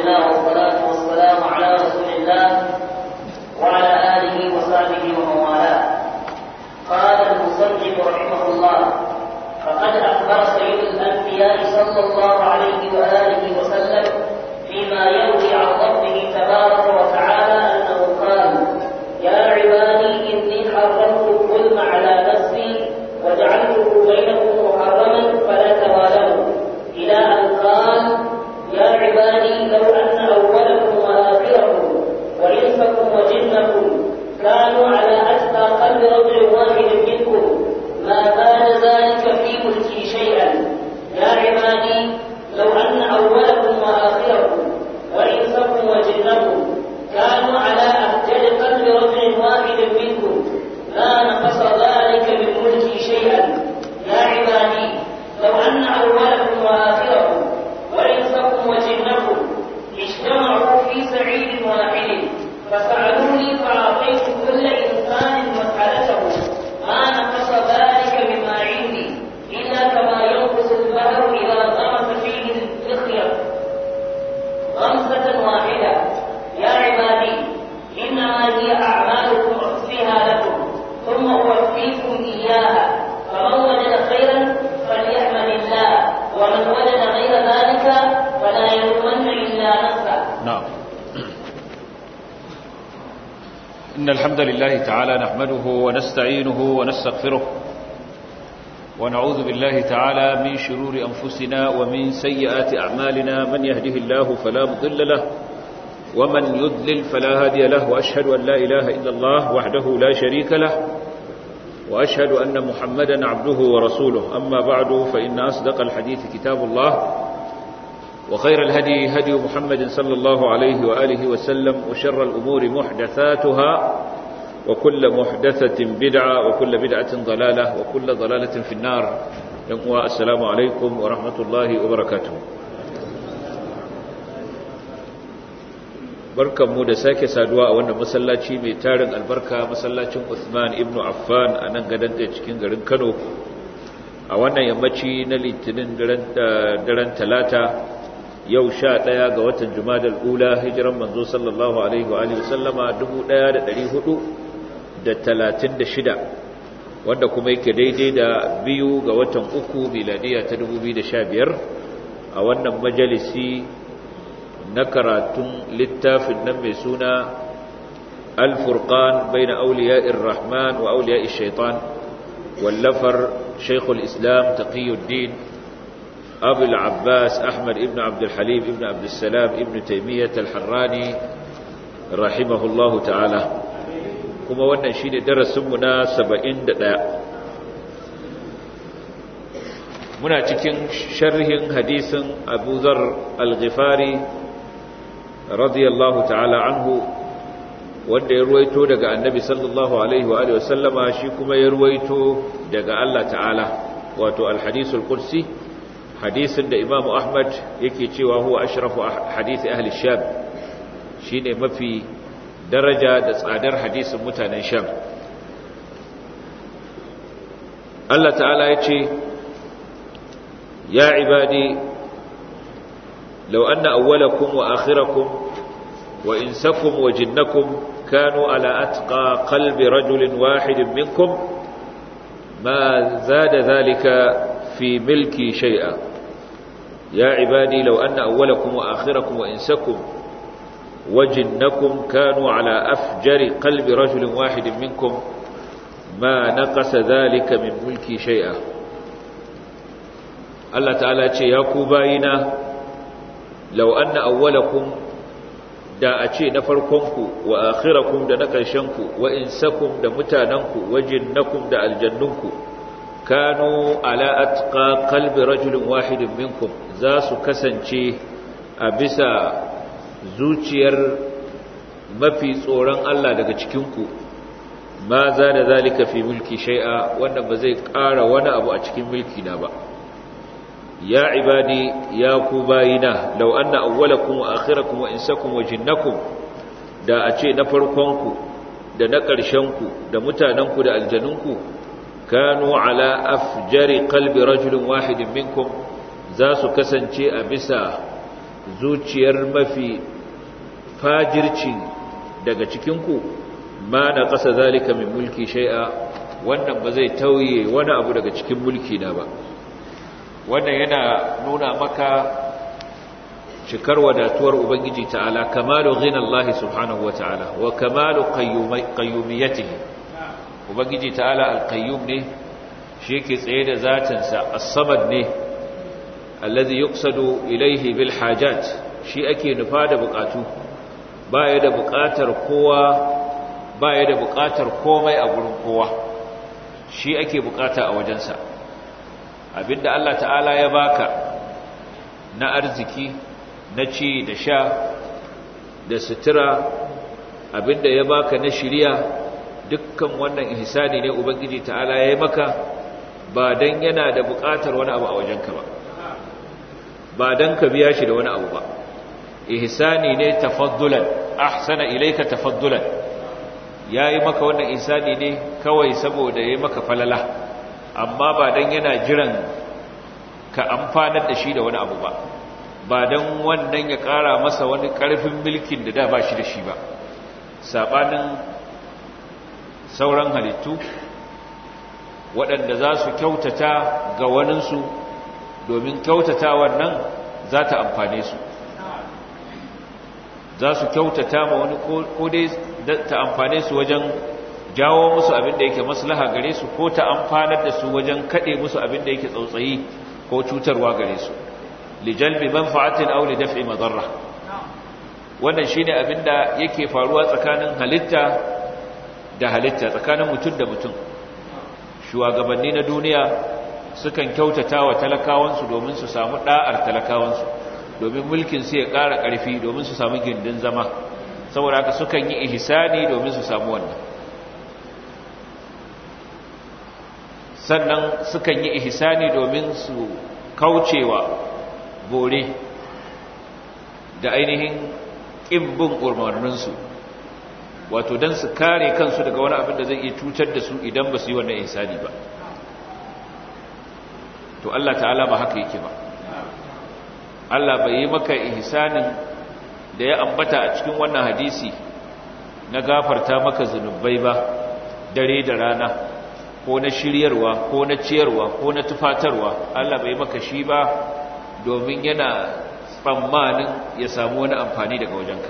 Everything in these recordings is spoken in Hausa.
لله والصلاة والسلام على رسول الله وعلى آله وصحبه ومن والاه قال المصنف رحمه الله فقد أخبر سيد الأنبياء صلى الله عليه وآله وسلم فيما يروي عن ربه تبارك وتعالى أنه قال يا عبادي إني حرمت الظلم على نفسي وجعلته بينكم محرما فلا توالوا إلى أن قال يا عبادي لو أن أولكم وآخركم وإنسكم وجنكم كانوا على أتقى قلب رجل واحد منكم ما زاد ذلك في ملكي شيئا يا عبادي لو أن أولكم وآخركم وإنسكم وجنكم كانوا على أهجر قلب رجل واحد منكم لا نقص ذلك من ملكي شيئا يا عبادي لو أن أولكم وآخركم وإنسكم وجنكم اجتمعوا في سعيد واحد فسألوني فأعطيت كل إنسان مسألته ما نقص ذلك مما عندي إلا كما ينقص البحر إذا غمس فيه الفخير غمسة واحدة يا عبادي إنما هي أعمالكم أحصيها لكم ثم أوفيكم إياها فمن وجد خيرا فليحمد الله ومن وجد غير ذلك فلا يلومن إلا نفسه نعم إن الحمد لله تعالى نحمده ونستعينه ونستغفره ونعوذ بالله تعالى من شرور أنفسنا ومن سيئات أعمالنا من يهده الله فلا مضل له ومن يضلل فلا هادي له وأشهد أن لا إله إلا الله وحده لا شريك له وأشهد أن محمدا عبده ورسوله أما بعد فإن أصدق الحديث كتاب الله وخير الهدي هدي محمد صلى الله عليه وآله وسلم وشر الأمور محدثاتها وكل محدثة بدعة وكل بدعة ضلالة وكل ضلالة في النار السلام عليكم ورحمة الله وبركاته barkanmu da sake saduwa a wannan masallaci mai tarin albarka masallacin Uthman ibn Affan a nan gadon da cikin garin Kano a wannan yammaci na litinin daren talata yau sha ɗaya ga watan Jumadal Ula hijiran manzo sallallahu alaihi wa alihi sallama 1436 wanda kuma yake daidai da biyu ga watan uku miladiya ta 2015 a wannan majalisi na karatun littafin nan mai suna al-furqan bayna awliya'ir rahman wa awliya'ish shaitan wallafar shaykhul islam taqiyuddin abu al-abbas ahmad ibn abd al-halim ibn abd salam ibn taymiyyah al-harrani rahimahullahu ta'ala kuma wannan shine darasin mu na 71 muna cikin sharhin hadisin abu zar al-ghifari radiyallahu ta'ala anhu wanda ya ruwaito daga annabi sallallahu alaihi wa alihi wasallama shi kuma ya ruwaito daga Allah ta'ala wato al-hadisul qudsi hadisin da imamu ahmad yake cewa huwa ashrafu hadisi ahli sham shine mafi daraja da tsadar hadisin mutanen sham Allah ta'ala ya ce ya ibadi لو أن أولكم وآخركم وإنسكم وجنكم كانوا على أتقى قلب رجل واحد منكم ما زاد ذلك في ملكي شيئا يا عبادي لو أن أولكم وآخركم وإنسكم وجنكم كانوا على أفجر قلب رجل واحد منكم ما نقص ذلك من ملكي شيئا الله تعالى يا كوباينا lau anna awwalakum da a ce na farkonku wa akhirakum da na ƙarshenku wa insakum da mutanenku wa jinnakum da aljannunku kanu ala atqa qalbi rajulin wahidin minkum za su kasance a bisa zuciyar mafi tsoron Allah daga cikinku ma za da zalika fi mulki shai'a wanda ba zai ƙara wani abu a cikin mulki na ba ya ibadi ya ku bayina law anna awwalakum wa akhirakum wa insakum wa jinnakum da a ce na farkonku da na ƙarshenku da mutanenku da aljanunku kanu ala afjari qalbi rajulin wahidin minkum za su kasance a bisa zuciyar mafi fajirci daga cikinku ma na ƙasa zalika min mulki shai'a wannan ba zai tauye wani abu daga cikin mulki na ba wannan yana nuna maka cikar wadatuwar ubangiji ta'ala kamalu ghina Allah subhanahu wa ta'ala wa kamalu qayyumiyatihi ubangiji ta'ala al-qayyum ne shi yake tsaye da zatinsa as-samad ne allazi yuqsadu ilayhi bil hajat shi ake nufa da bukatu baya da bukatar kowa baya da bukatar komai a gurin kowa shi ake bukata a wajensa abinda Allah ta'ala ya baka na arziki na ci da sha da sutura abinda ya baka na shiriya dukkan wannan ihsani ne ubangiji ta'ala ya yi maka ba dan yana da bukatar wani abu a wajenka ba ba dan ka biya shi da wani abu ba ihsani ne tafaddulan ahsana ilayka tafaddulan yayi maka wannan ihsani ne kawai saboda yayi maka falala amma ba dan yana jiran ka amfanar da shi da wani abu ba ba dan wannan ya kara masa wani karfin mulkin da da ba shi da shi ba sabanin sauran halittu waɗanda za su kyautata ga waninsu domin kyautata wannan za ta amfane su za su kyautata ma wani ko dai ta amfane su wajen jawo musu abin da yake maslaha gare su ko ta amfanar da su wajen kaɗe musu abin da yake tsautsayi ko cutarwa gare su lijalbi manfa'atin aw li daf'i madarra wannan shine abin da yake faruwa tsakanin halitta da halitta tsakanin mutum da mutum shugabanni na duniya sukan kyautata wa talakawansu domin su samu da'ar talakawansu domin mulkin su ya ƙara ƙarfi domin su samu gindin zama saboda haka sukan yi ihsani domin su samu wannan sannan sukan yi ihsani domin su kaucewa bore da ainihin ƙin bin umarninsu wato don su kare kansu daga wani abin da zai iya cutar da su idan ba su yi wannan ihsani ba to Allah ta'ala ba haka yake ba Allah bai yi maka ihsanin da ya ambata a cikin wannan hadisi na gafarta maka zunubai ba dare da rana ko na shiryarwa ko na ciyarwa ko na tufatarwa Allah bai maka shi ba domin yana tsammanin ya samu wani amfani daga wajenka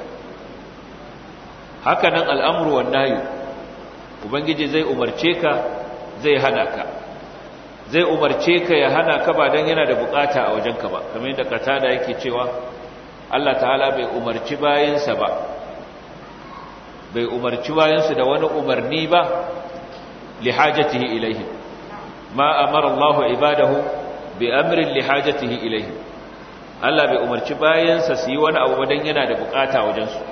haka nan al'amuru wannan ubangiji zai umarce ka zai hana ka zai umarce ka ya hana ka ba don yana da bukata a wajenka ba kamar yadda katada yake cewa Allah ta'ala bai umarci bayansa ba bai umarci bayansu da wani umarni ba lihajatihi ilaihim ma amara Allah ibadahu bi amrin lihajatihi ilaihim Allah bai umarci bayansa su yi wani abu ba don yana da bukata wajensu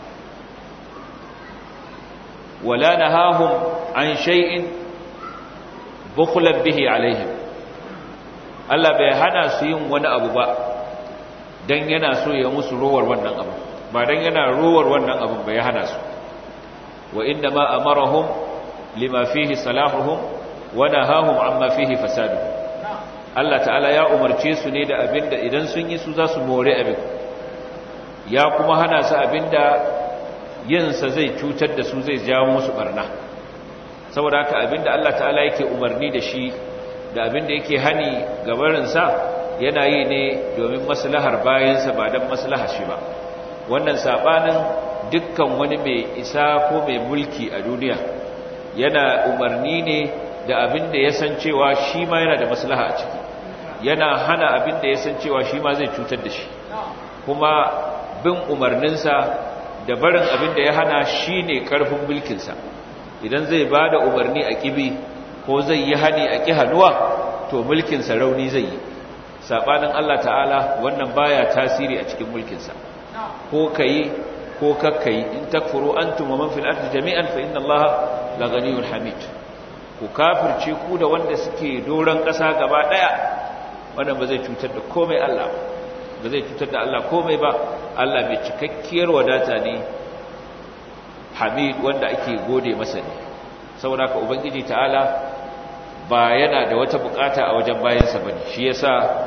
wala nahahum an shay'in bukhlan bihi alaihim Allah bai hana su yin wani abu ba dan yana so ya musu rowar wannan abu ba dan yana rowar wannan abu ba ya hana su wa inna ma amarahum lima fihi salahuhum wa nahahum amma fihi fasaduhum Allah ta'ala ya umarce su ne da abinda idan sun yi su za su more abin ya kuma hana su abinda yinsa zai cutar da su zai jawo musu barna saboda haka abinda Allah ta'ala yake umarni da shi da abinda yake hani gabarinsa yana yi ne domin maslahar bayansa ba don maslahar shi ba wannan sabanin dukkan wani mai isa ko mai mulki a duniya yana umarni ne da abinda ya san cewa shi ma yana da maslaha a ciki yana hana abinda ya san cewa shi ma zai cutar da shi kuma bin umarninsa da barin abin da ya hana shi ne ƙarfin mulkinsa idan zai ba da umarni a ƙibi ko zai yi hani a ƙi hannuwa to mulkinsa rauni zai yi saɓanin Allah ta'ala wannan baya tasiri a cikin mulkinsa ko ka yi ko kakka yi in takfuru an tuma man fil ardi jami'an fa inna Allah la ghaniyul hamid ku kafirce ku da wanda suke doron ƙasa gaba ɗaya wannan ba zai cutar da komai Allah ba zai cutar da Allah komai ba Allah mai cikakkiyar wadata ne hamid wanda ake gode masa ne saboda ka ubangiji ta'ala ba yana da wata bukata a wajen bayansa bane shi yasa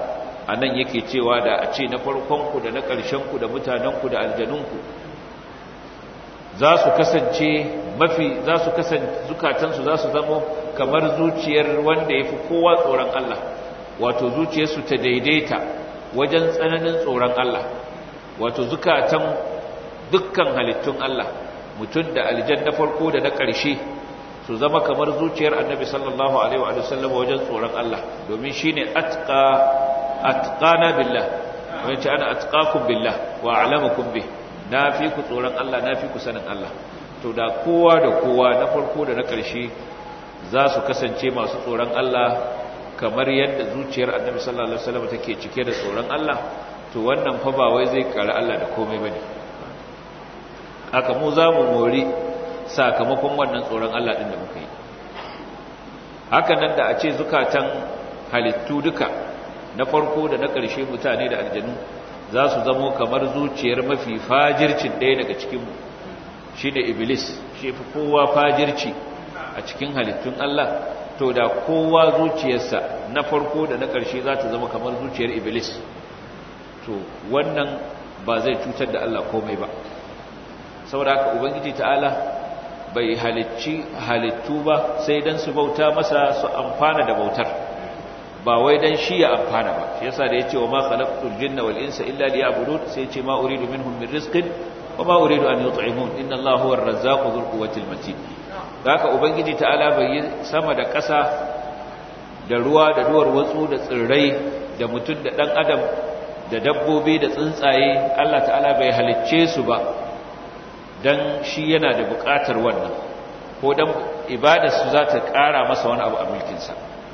anan yake cewa da a ce na farkon ku da na ƙarshen ku da mutanen ku da aljanun ku za su kasance mafi za su kasance zukatan su za su zama kamar zuciyar wanda yafi kowa tsoron Allah wato zuciyarsu ta daidaita wajen tsananin tsoron Allah wato zukatan dukkan halittun Allah mutum da aljan na farko da na ƙarshe su zama kamar zuciyar annabi sallallahu alaihi wa sallam wajen tsoron Allah domin shine atqa atqana billah wani ce ana atqakum billah wa a'lamukum bih na fi ku tsoron Allah na fi ku sanin Allah to da kowa da kowa na farko da na ƙarshe za su kasance masu tsoron Allah kamar yadda zuciyar annabi sallallahu alaihi wasallam take cike da tsoron Allah to wannan fa ba wai zai kare Allah da komai bane aka mu za mu mori sakamakon wannan tsoron Allah din da muka yi haka nan da a ce zukatan halittu duka na farko da na ƙarshe mutane da aljanu za su zamo kamar zuciyar mafi fajircin ɗaya daga cikinmu shi da iblis shi fi kowa fajirci a cikin halittun Allah to da kowa zuciyarsa na farko da na ƙarshe za ta zama kamar zuciyar iblis to wannan ba zai cutar da Allah komai ba saboda haka ubangiji ta'ala bai halicci halittu ba sai dan su bauta masa su amfana da bautar ba wai dan shi ya amfana ba shi yasa da yace wa ma khalaqtul jinna wal insa illa liya'budun sai yace ma uridu minhum min rizqin wa ma uridu an yut'imun inna Allaha huwar razzaqu dhul quwwatil matin haka ubangiji ta'ala bai yi sama da ƙasa da ruwa da duwar watsu da tsirrai da mutum da dan adam da dabbobi da tsuntsaye Allah ta'ala bai halicce su ba dan shi yana da buƙatar wannan ko dan ibadarsu za ta ƙara masa wani abu a mulkinsa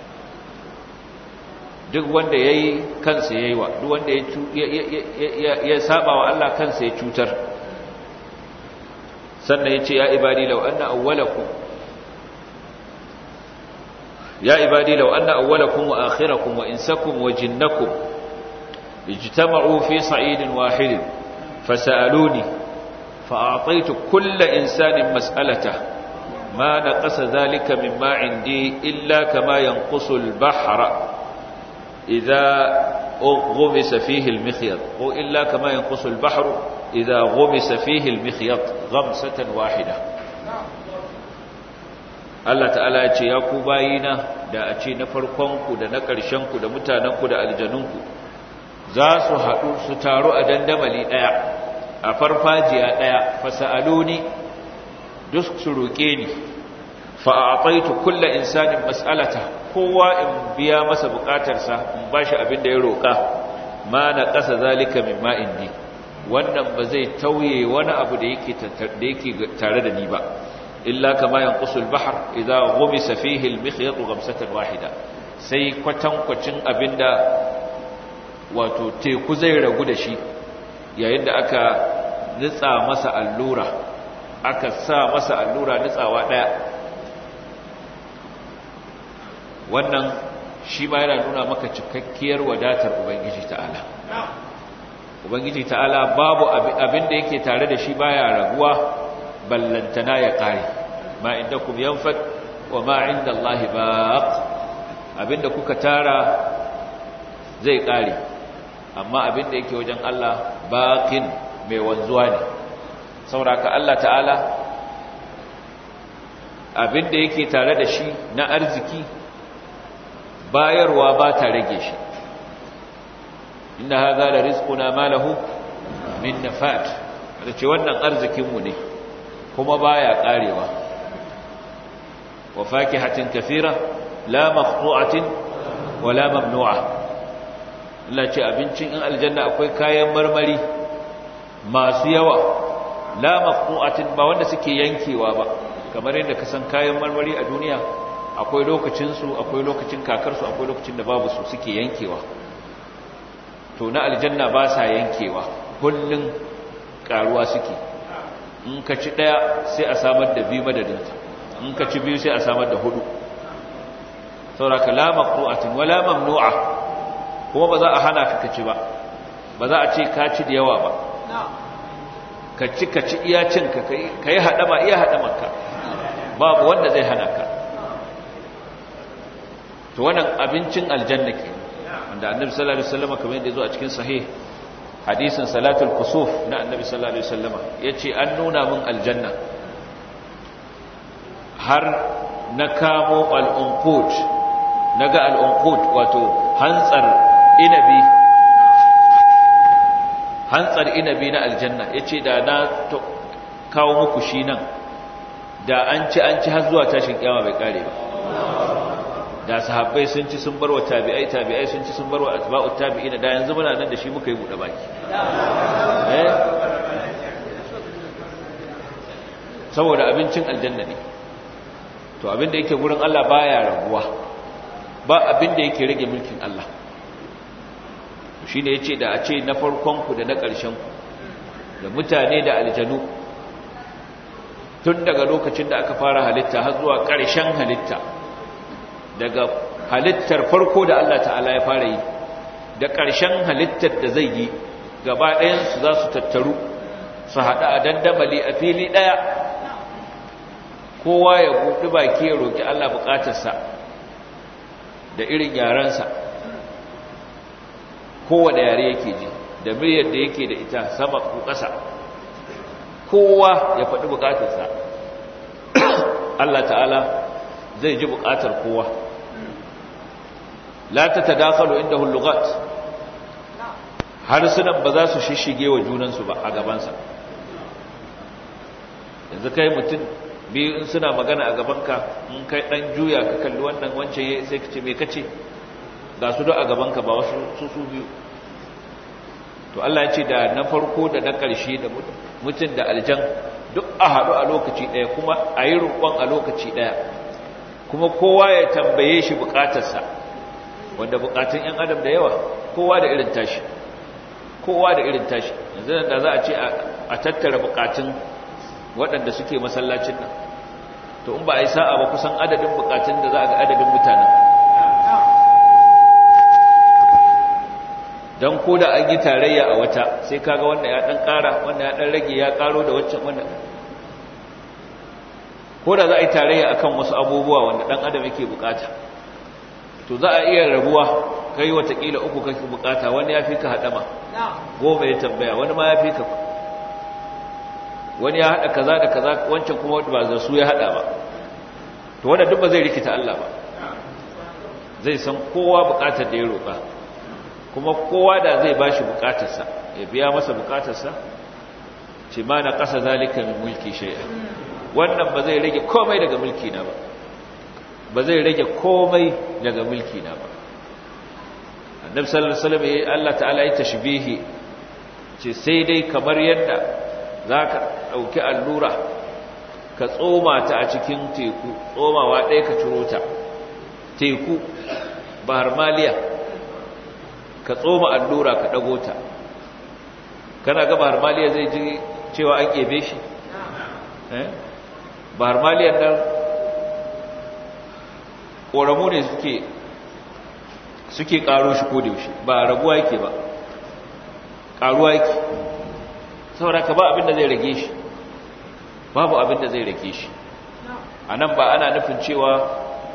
duk wanda ya yi kansa ya yi wa duk wanda ya saba wa Allah kansa ya cutar sannan ya ce ya ibadi lau anna awwalakum ya ibadi lau anna awwalakum wa akhirakum wa insakum wa jinnakum ijtama'u fi sa'idin wahidin fasaluni fa'ataitu kulla insanin mas'alatahu ما نقص ذلك مما عندي إلا كما ينقص البحر إذا غمس فيه المخيط إلا كما ينقص البحر إذا غمس فيه المخيط غمسة واحدة Allah ta'ala ya ce ya ku bayina da a ce na farkonku da na ƙarshenku da mutanenku da aljanunku za su haɗu su taru a dandamali ɗaya a farfajiya ɗaya fasa'aluni duk su roƙe ni fa'aƙaitu kulla insanin mas'alata kowa in biya masa buƙatarsa in ba shi abin da ya roƙa ma na ƙasa zalika min ma'indi wannan ba zai tauye wani abu da yake tare da ni ba illa kama yanqusul bahr idza ghumisa fihi al-mikhyat ghamsatan wahida sai kwatankwacin abinda wato teku zai ragu da shi yayin da aka nitsa masa allura aka sa masa allura nitsawa daya wannan shi ma yana nuna maka cikakkiyar wadatar ubangiji ta'ala ubangiji ta'ala babu abin da yake tare da shi baya raguwa ballantana ya kare ma indakum yanfad wa ma inda Allah baq abinda kuka tara zai kare amma abinda yake wajen Allah baqin mai wanzuwa ne sauraka Allah ta'ala abinda yake tare da shi na arziki bayarwa ba ta rage shi inna hadha la rizquna ma lahu min nafat ce wannan arzikin mu ne kuma baya karewa wa fakihatin kathira la maqtu'atin wa la mamnu'a Allah ce abincin in aljanna akwai kayan marmari masu yawa la maqtu'atin ba wanda suke yankewa ba kamar yadda ka san kayan marmari a duniya akwai lokacin su akwai lokacin kakar su akwai lokacin da babu su suke yankewa to na aljanna ba sa yankewa kullun karuwa suke in ka ci daya sai a samar da biyu madadinta in ka ci biyu sai a samar da hudu sauraka la maqtu'atin wala mamnu'a kuma ba za a hana ka kaci ba ba za a ce ka ci da yawa ba ka ci ka ci iya cin ka kai hadama iya hadamanka babu wanda zai hana ka to wannan abincin aljanna ke wanda annabi sallallahu alaihi wasallam kamar yadda ya zo a cikin sahih hadisin salatul kusuf na annabi sallallahu alaihi wasallam yace an nuna min aljanna har na kamo al-unqut naga al-unqut wato hantsar inabi hantsar inabi na aljanna yace da na kawo muku shi nan da an ci an ci har zuwa tashin kiyama bai kare ba da sahabbai sun ci sun barwa tabi'ai tabi'ai sun ci sun barwa atba'u tabi'ina da yanzu muna nan da shi muka yi bude baki eh saboda abincin aljanna ne to abin da yake gurin Allah baya raguwa ba abin da yake rage mulkin Allah shine yace da a ce na farkon ku da na ƙarshen ku da mutane da aljanu tun daga lokacin da aka fara halitta har zuwa ƙarshen halitta daga halittar farko da Allah ta'ala ya fara yi da ƙarshen halittar da zai yi gaba ɗayansu za su tattaru su haɗa a dandamali a fili ɗaya kowa ya buɗi baki ya roƙi Allah buƙatarsa da irin yarensa kowane yare yake ji da miliyar da yake da ita sama ko ƙasa kowa ya faɗi buƙatarsa Allah ta'ala zai ji buƙatar kowa la ta tadakalu inda hullugat harsunan ba za su shishige wa junansu ba a gabansa yanzu kai mutum biyu in suna magana a gabanka in kai ɗan juya ka kalli wannan wancan sai ka ce mai kace ga su a gabanka ba wasu su su biyu to Allah ya ce da na farko da na ƙarshe da mutum da aljan duk a haɗu a lokaci ɗaya kuma a yi roƙon a lokaci ɗaya kuma kowa ya tambaye shi buƙatarsa wanda buƙatun 'yan adam da yawa kowa da irin tashi kowa da irin tashi yanzu da za a ce a tattara buƙatun waɗanda suke masallacin nan to in ba a yi sa'a ba kusan adadin buƙatun da za a ga adadin mutanen don ko da an yi tarayya a wata sai kaga wanda ya ɗan ƙara wanda ya ɗan rage ya ƙaro da waccan wanda ko da za a yi tarayya akan wasu abubuwa wanda ɗan adam yake bukata to za a iya rabuwa kai watakila uku kake bukata wani ya fi ka haɗama goma ya tambaya wani ma ya fi ka wani ya haɗa kaza da kaza wancan kuma ba za su ya haɗa ba to wanda duk ba zai rikita Allah ba zai san kowa bukatar da ya roƙa kuma kowa da zai bashi bukatarsa ya biya masa bukatarsa ce ma na ƙasa zalika min mulki shay'a wannan ba zai rage komai daga mulki na ba ba zai rage komai daga mulki na ba annabi sallallahu alaihi wasallam Allah ta'ala ya tashbihi ce sai dai kamar yadda zaka dauki allura ka tsoma ta a cikin teku tsomawa ɗaya ka ciro ta teku bahar maliya ka tsoma allura ka dago ta kana ga bahar maliya zai ji cewa an kebe shi eh bahar maliyan nan ƙoramu ne suke suke ƙaro shi ko da yaushe ba raguwa yake ba ƙaruwa yake saboda ka ba abin da zai rage shi babu abin da zai rage shi a nan ba ana nufin cewa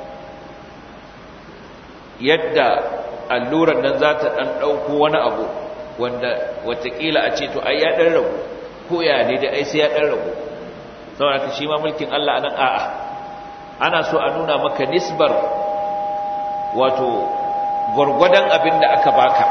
yadda allurar nan za ta ɗan ɗauko wani abu wanda watakila a ce to ai ya ɗan ragu ko ya ne da ai sai ya ɗan ragu saboda ka shi ma mulkin Allah nan a'a ana so a nuna maka nisbar wato gwargwadon abin da aka baka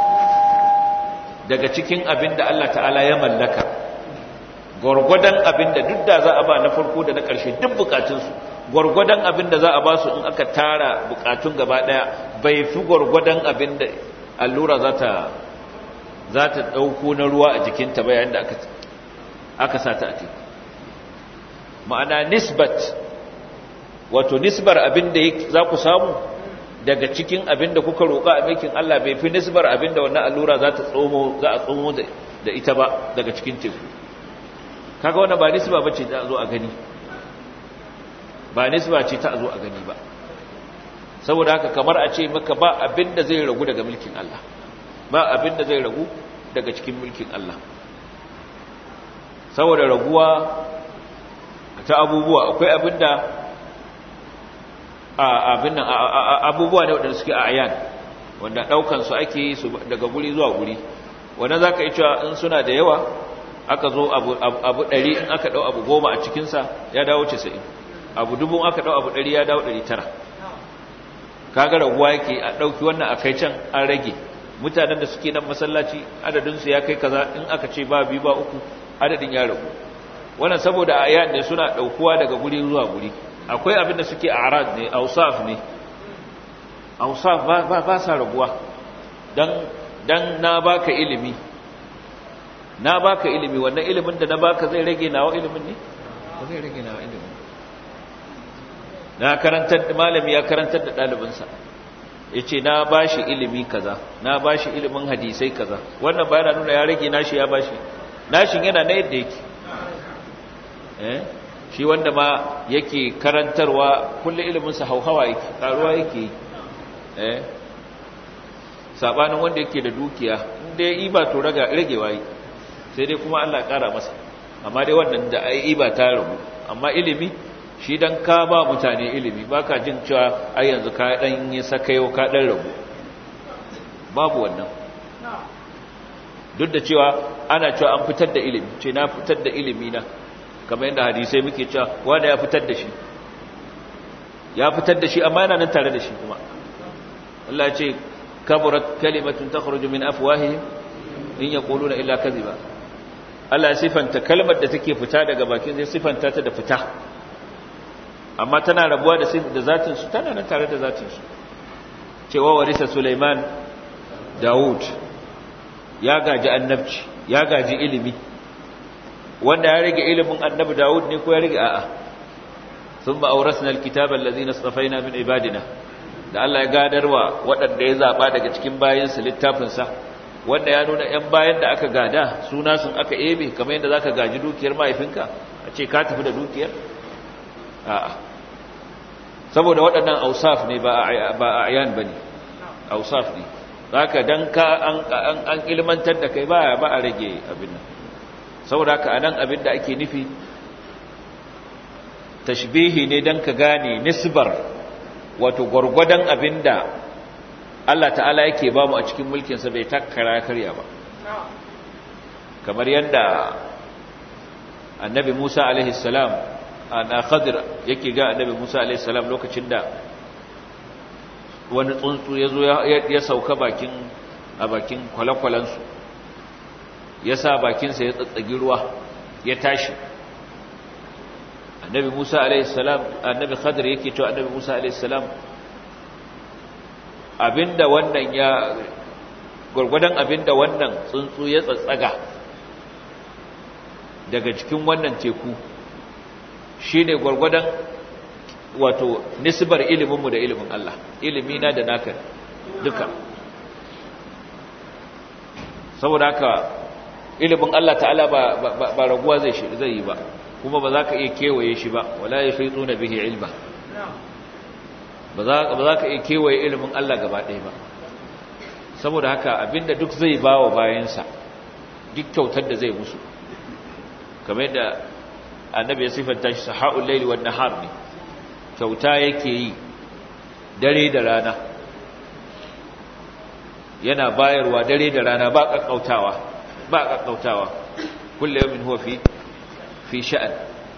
daga cikin abin da Allah ta'ala ya mallaka gwargwadon abin da duk da za a ba na farko da na ƙarshe duk bukatunsu gwargwadon abin da za a ba su in aka tara bukatun gaba ɗaya bai fi gwargwadon abin da allura za ta za ta ɗauko na ruwa a jikinta bayan da aka aka sa ta a teku ma'ana nisbat wato nisbar abin da za ku samu daga cikin abin da kuka roƙa a mikin Allah bai fi nisbar abin da wannan allura za ta tsomo za a tsomo da ita ba daga cikin teku kaga wannan ba nisba bace ta zo a gani ba nisba ce ta zo a gani ba saboda haka kamar a ce maka ba abin da zai ragu daga mulkin Allah ba abin da zai ragu daga cikin mulkin Allah saboda raguwa ta abubuwa akwai abin da abin nan abubuwa ne waɗanda suke a ayan wanda daukan su ake yi su daga guri zuwa guri wanda zaka yi cewa in suna da yawa aka zo abu abu 100 in aka dau abu 10 a cikin sa ya dawo 90 abu dubu aka dau abu 100 ya dawo 900 kaga raguwa yake a dauki wannan akai can an rage mutanen da suke nan masallaci adadin su ya kai kaza in aka ce ba biyu ba uku adadin ya ragu wannan saboda ayat ne suna daukuwa daga guri zuwa guri akwai abin da suke arad ne ausaf ne ausaf ba ba, ba sa raguwa dan dan na baka ilimi na baka ilimi wannan ilimin da na baka zai rage nawa ilimin ne ba zai rage nawa ilimin na karantar malami ya karantar da dalibinsa yace na bashi ilimi kaza na bashi ilimin hadisai kaza wannan ba yana nuna ya rage nashi ya bashi nashin yana na yadda yake eh shi wanda ma yake karantarwa kulle iliminsa hauhawa yake karuwa yake eh sabanin wanda yake da dukiya inda ya iba to raga ragewa yi sai dai kuma Allah ya kara masa amma dai wannan da ai iba ta rabu amma ilimi shi dan ka ba mutane ilimi baka jin cewa ai yanzu ka dan yi sakayo ka dan rabu babu wannan duk da cewa ana cewa an fitar da ilimi ce na fitar da ilimi na kamar yadda hadisai muke cewa wanda ya fitar da shi ya fitar da shi amma yana nan tare da shi kuma Allah ya ce kaburat kalimatun takhruju min afwahihim in yaquluna illa kadhiba Allah ya sifanta kalmar da take fita daga bakin zai sifanta ta da fita amma tana rabuwa da da zatin su tana nan tare da zatin su cewa warisa Sulaiman Dawud ya gaji annabci ya gaji ilimi wanda ya rage ilimin annabi Dawud ne ko ya rage a'a thumma awrasna alkitaba allazina istafaina min ibadina da Allah ya gadarwa waɗanda ya zaba daga cikin bayansa littafin sa wanda ya nuna ƴan bayan da aka gada suna sun aka ebe kamar yadda zaka gaji dukiyar mahaifinka a ce ka tafi da dukiyar a'a saboda waɗannan ausaf ne ba ba ayan bane ausaf ne zaka dan ka an an ilmantar da kai ba ba a rage abin nan saboda haka anan abin da ake nufi tashbihi ne dan ka gane nisbar wato gurgurdan abinda Allah ta'ala yake ba mu a cikin mulkin sa bai takkara karya ba kamar yanda annabi Musa alaihi salam ana Khadir yake ga annabi Musa alaihi salam lokacin da wani tsuntsu ya zo ya sauka bakin a bakin kwalakwalansu ya sa bakinsa ya tsatsagi ruwa ya tashi annabi musa alaihissalam annabi khadir yake cewa annabi musa alaihissalam abinda wannan ya gwargwadon abinda wannan tsuntsu ya tsatsaga daga cikin wannan teku shine gwargwadon wato nisbar iliminmu da ilimin Allah ilimina da naka duka saboda haka ilimin Allah ta'ala ba ba raguwa zai shi zai yi ba kuma ba za ka iya kewaye shi ba wala yahituna bihi ilma ba za ba za ka iya kewaye ilimin Allah gaba ɗaya ba saboda haka abinda duk zai bawa bayansa duk kyautar da zai musu kamar yadda annabi ya sifanta shi sahaul layli wan nahar ne kyauta yake yi dare da rana yana bayarwa dare da rana ba kakkautawa ba kakkautawa kullu yawmin huwa fi fi sha'an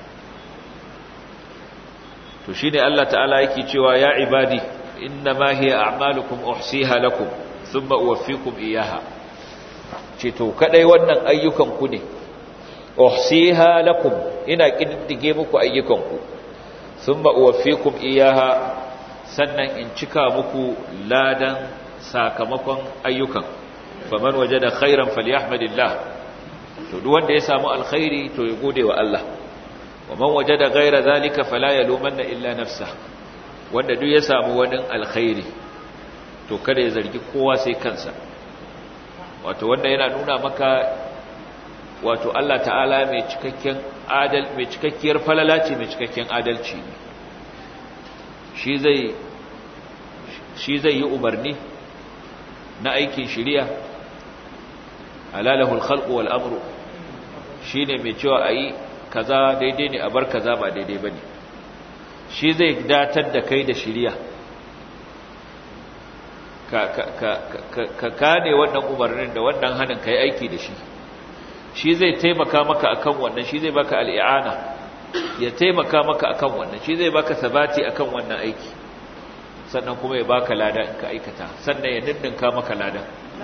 to shine Allah ta'ala yake cewa ya ibadi innama hiya a'malukum uhsiha lakum thumma uwaffikum iyyaha ce to kadai wannan ayyukan ku ne uhsiha lakum ina kiddige muku ayyukan ku thumma uwaffikum iyyaha sannan in cika muku ladan sakamakon ayyukan faman wajada khairan falyahmadillah to duk wanda ya samu alkhairi to ya gode wa Allah wa man wajada ghaira zalika fala yalumanna illa nafsa wanda duk ya samu wani alkhairi to kada ya zargi kowa sai kansa wato wanda yana nuna maka wato Allah ta'ala mai cikakken adal mai cikakkiyar falala ce mai cikakken adalci shi zai shi zai yi umarni na aikin shiriya alalahul khalqu wal amru shine mai cewa ayi kaza daidai ne a bar kaza ba daidai bane shi zai datar da kai da shiriya ka kane wannan umarnin da wannan hannun ka yi aiki da shi shi zai taimaka maka akan wannan shi zai baka al'i'ana ya taimaka maka akan wannan shi zai baka sabati akan wannan aiki sannan kuma ya baka lada in ka aikata sannan ya dindinka maka lada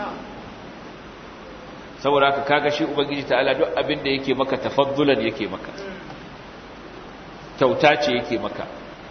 saboda haka kaga shi ubangiji ta'ala duk abin da yake maka tafaddulan yake maka kyauta ce yake maka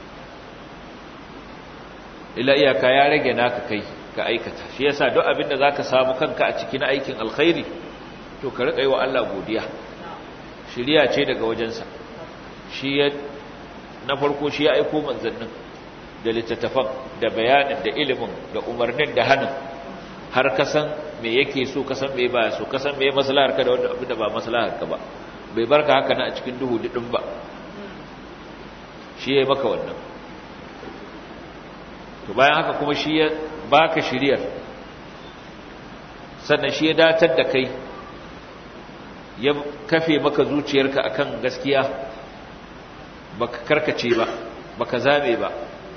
ila iyaka ya rage naka kai ka aikata shi yasa duk abin da zaka samu kanka a cikin aikin alkhairi to ka rika yi wa Allah godiya shiriya ce daga wajensa shi ya na farko shi ya aiko manzannin da littattafan da bayanin da ilimin da umarnin da hannun har ka san me yake so ka san me baya so ka san me maslahar ka da wanda abin da ba maslahar ka ba bai barka haka na a cikin duhu didin ba shi ya maka wannan to bayan haka kuma shi ya baka shiriyar sannan shi ya datar da kai ya kafe maka zuciyarka akan gaskiya baka karkace ba baka zame ba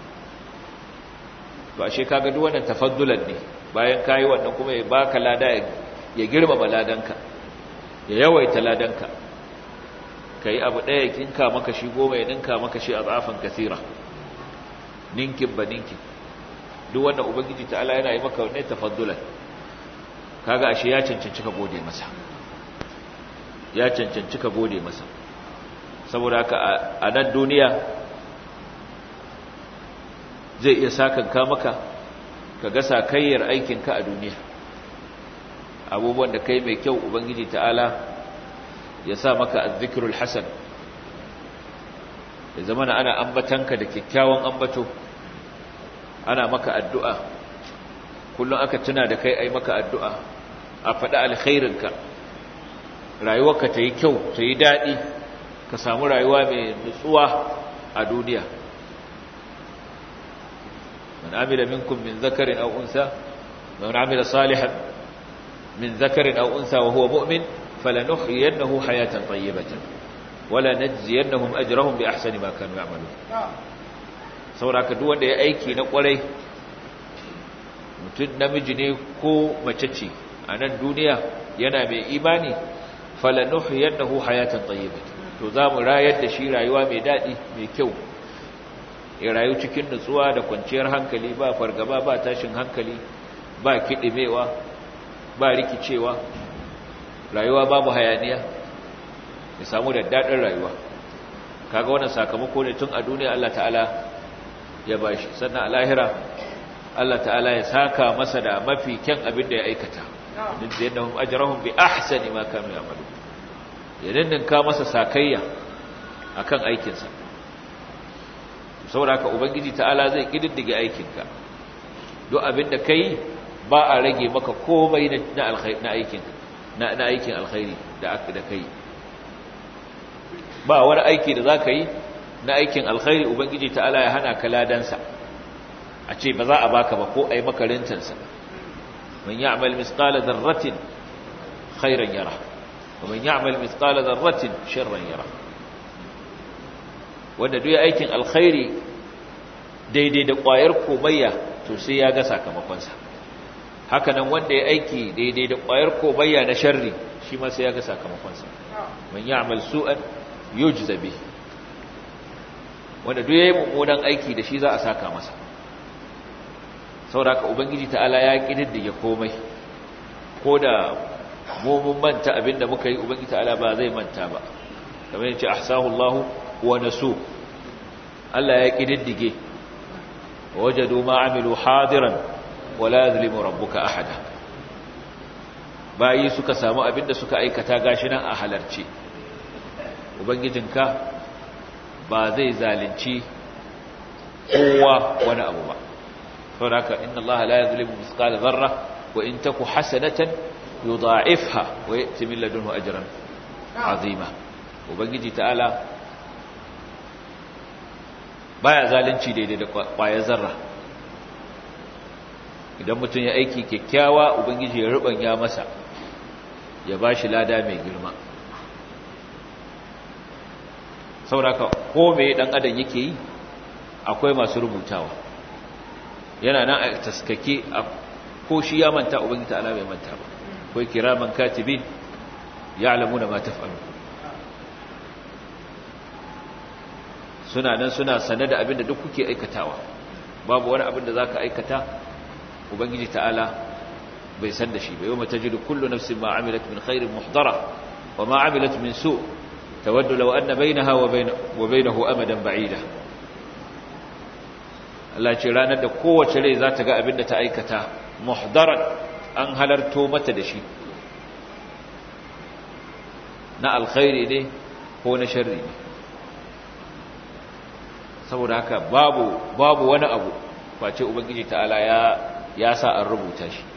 to ashe kaga duk wannan tafaddulan ne bayan kayi wannan kuma ya baka lada ya girmama ladanka ya yawaita ladanka kai abu daya kinka maka shi goma ya ninka maka shi azafan kasira ninkin ba ninkin duk wannan ubangiji ta'ala yana yi maka wannan tafaddulan kaga ashe ya cancanci ka gode masa ya cancanci ka gode masa saboda haka a nan duniya zai iya sakanka maka ka ga sakayyar aikinka a duniya abubuwan da kai mai kyau ubangiji ta'ala ya sa maka azzikirul hasan ya zama na ana ambatanka da kyakkyawan ambato ana maka addu'a kullum aka tuna da kai ai maka addu'a a faɗi alkhairinka rayuwarka ta yi kyau ta yi daɗi ka samu rayuwa mai nutsuwa a duniya man amila minkum min zakarin aw unsa man amila salihan min zakarin aw unsa wa huwa mu'min falanuhyiyannahu hayatan tayyibatan wala najziyannahum ajrahum bi ahsani ma kanu ya'malun saboda duk wanda ya aiki na kwarai mutum namiji ne ko mace ce a nan duniya yana mai imani falanuhyiyannahu hayatan tayyibatan to za mu rayar da shi rayuwa mai daɗi mai kyau ya rayu cikin nutsuwa da kwanciyar hankali ba fargaba ba tashin hankali ba kiɗimewa ba rikicewa rayuwa babu hayaniya ya samu da daɗin rayuwa kaga wannan sakamako ne tun a duniya Allah ta'ala ya bashi sannan a lahira Allah ta'ala ya saka masa da mafi kyan abin da ya aikata din da yadda ajrahum bi ahsani ma kanu ya'malun ya dindinka masa sakayya akan aikinsa saboda haka ubangiji ta'ala zai kididdige aikinka duk abin da kai ba a rage maka komai na alkhairi na aikin na na aikin alkhairi da aka da kai ba wani aiki da zaka yi na aikin alkhairi ubangiji ta'ala ya hana ka ladansa a ce ba za a baka ba ko ai maka rintansa man ya'mal misqala dharratin khairan yara ومن يعمل مثقال ذرة شرا يرى wanda duk aikin alkhairi daidai da ƙwayar komayya to sai ya ga sakamakonsa haka nan wanda ya aiki daidai da ƙwayar komayya na sharri shi ma sai ya ga sakamakonsa man ya'mal su'an yujza bi wanda duk yayi mummunan aiki da shi za a saka masa saboda ubangiji ta'ala ya kididdige komai ko da mu mun manta abinda muka yi ubangiji ta'ala ba zai manta ba kamar yace ahsahu Allahu wa nasu Allah ya kididdige wajadu ma amilu hadiran wa la yuzlimu rabbuka ahada bayi suka samu abinda suka aikata gashi nan a halarci ubangijinka ba zai zalunci kowa wani abu ba saboda haka inna Allah la yuzlimu mithqala dharra wa in taku hasanatan yudha'ifha wa ya'ti min ladunhu ajran azima ubangiji ta'ala baya zalunci daidai da kwayar zarra idan mutum ya aiki kyakkyawa ubangiji ya rubanya masa ya bashi lada mai girma sauraka ko me dan adam yake yi akwai masu rubutawa yana nan a taskake a ko shi ya manta ubangiji ta'ala bai manta ba akwai kiraman katibin ya'lamuna ma taf'alun suna nan suna sane da abin da duk kuke aikatawa babu wani abin da zaka aikata ubangiji ta'ala bai san da shi ba yau mata jidu kullu nafsin ma amilat min khairin muhdara wa ma amilat min su tawaddu law anna bainaha wa bainahu amadan ba'ida Allah ce ranar da kowace rai za ta ga abin da ta aikata muhdaran an halarto mata da shi na alkhairi ne ko na sharri ne saboda haka babu babu wani abu face ubangiji ta'ala ya ya sa an rubuta shi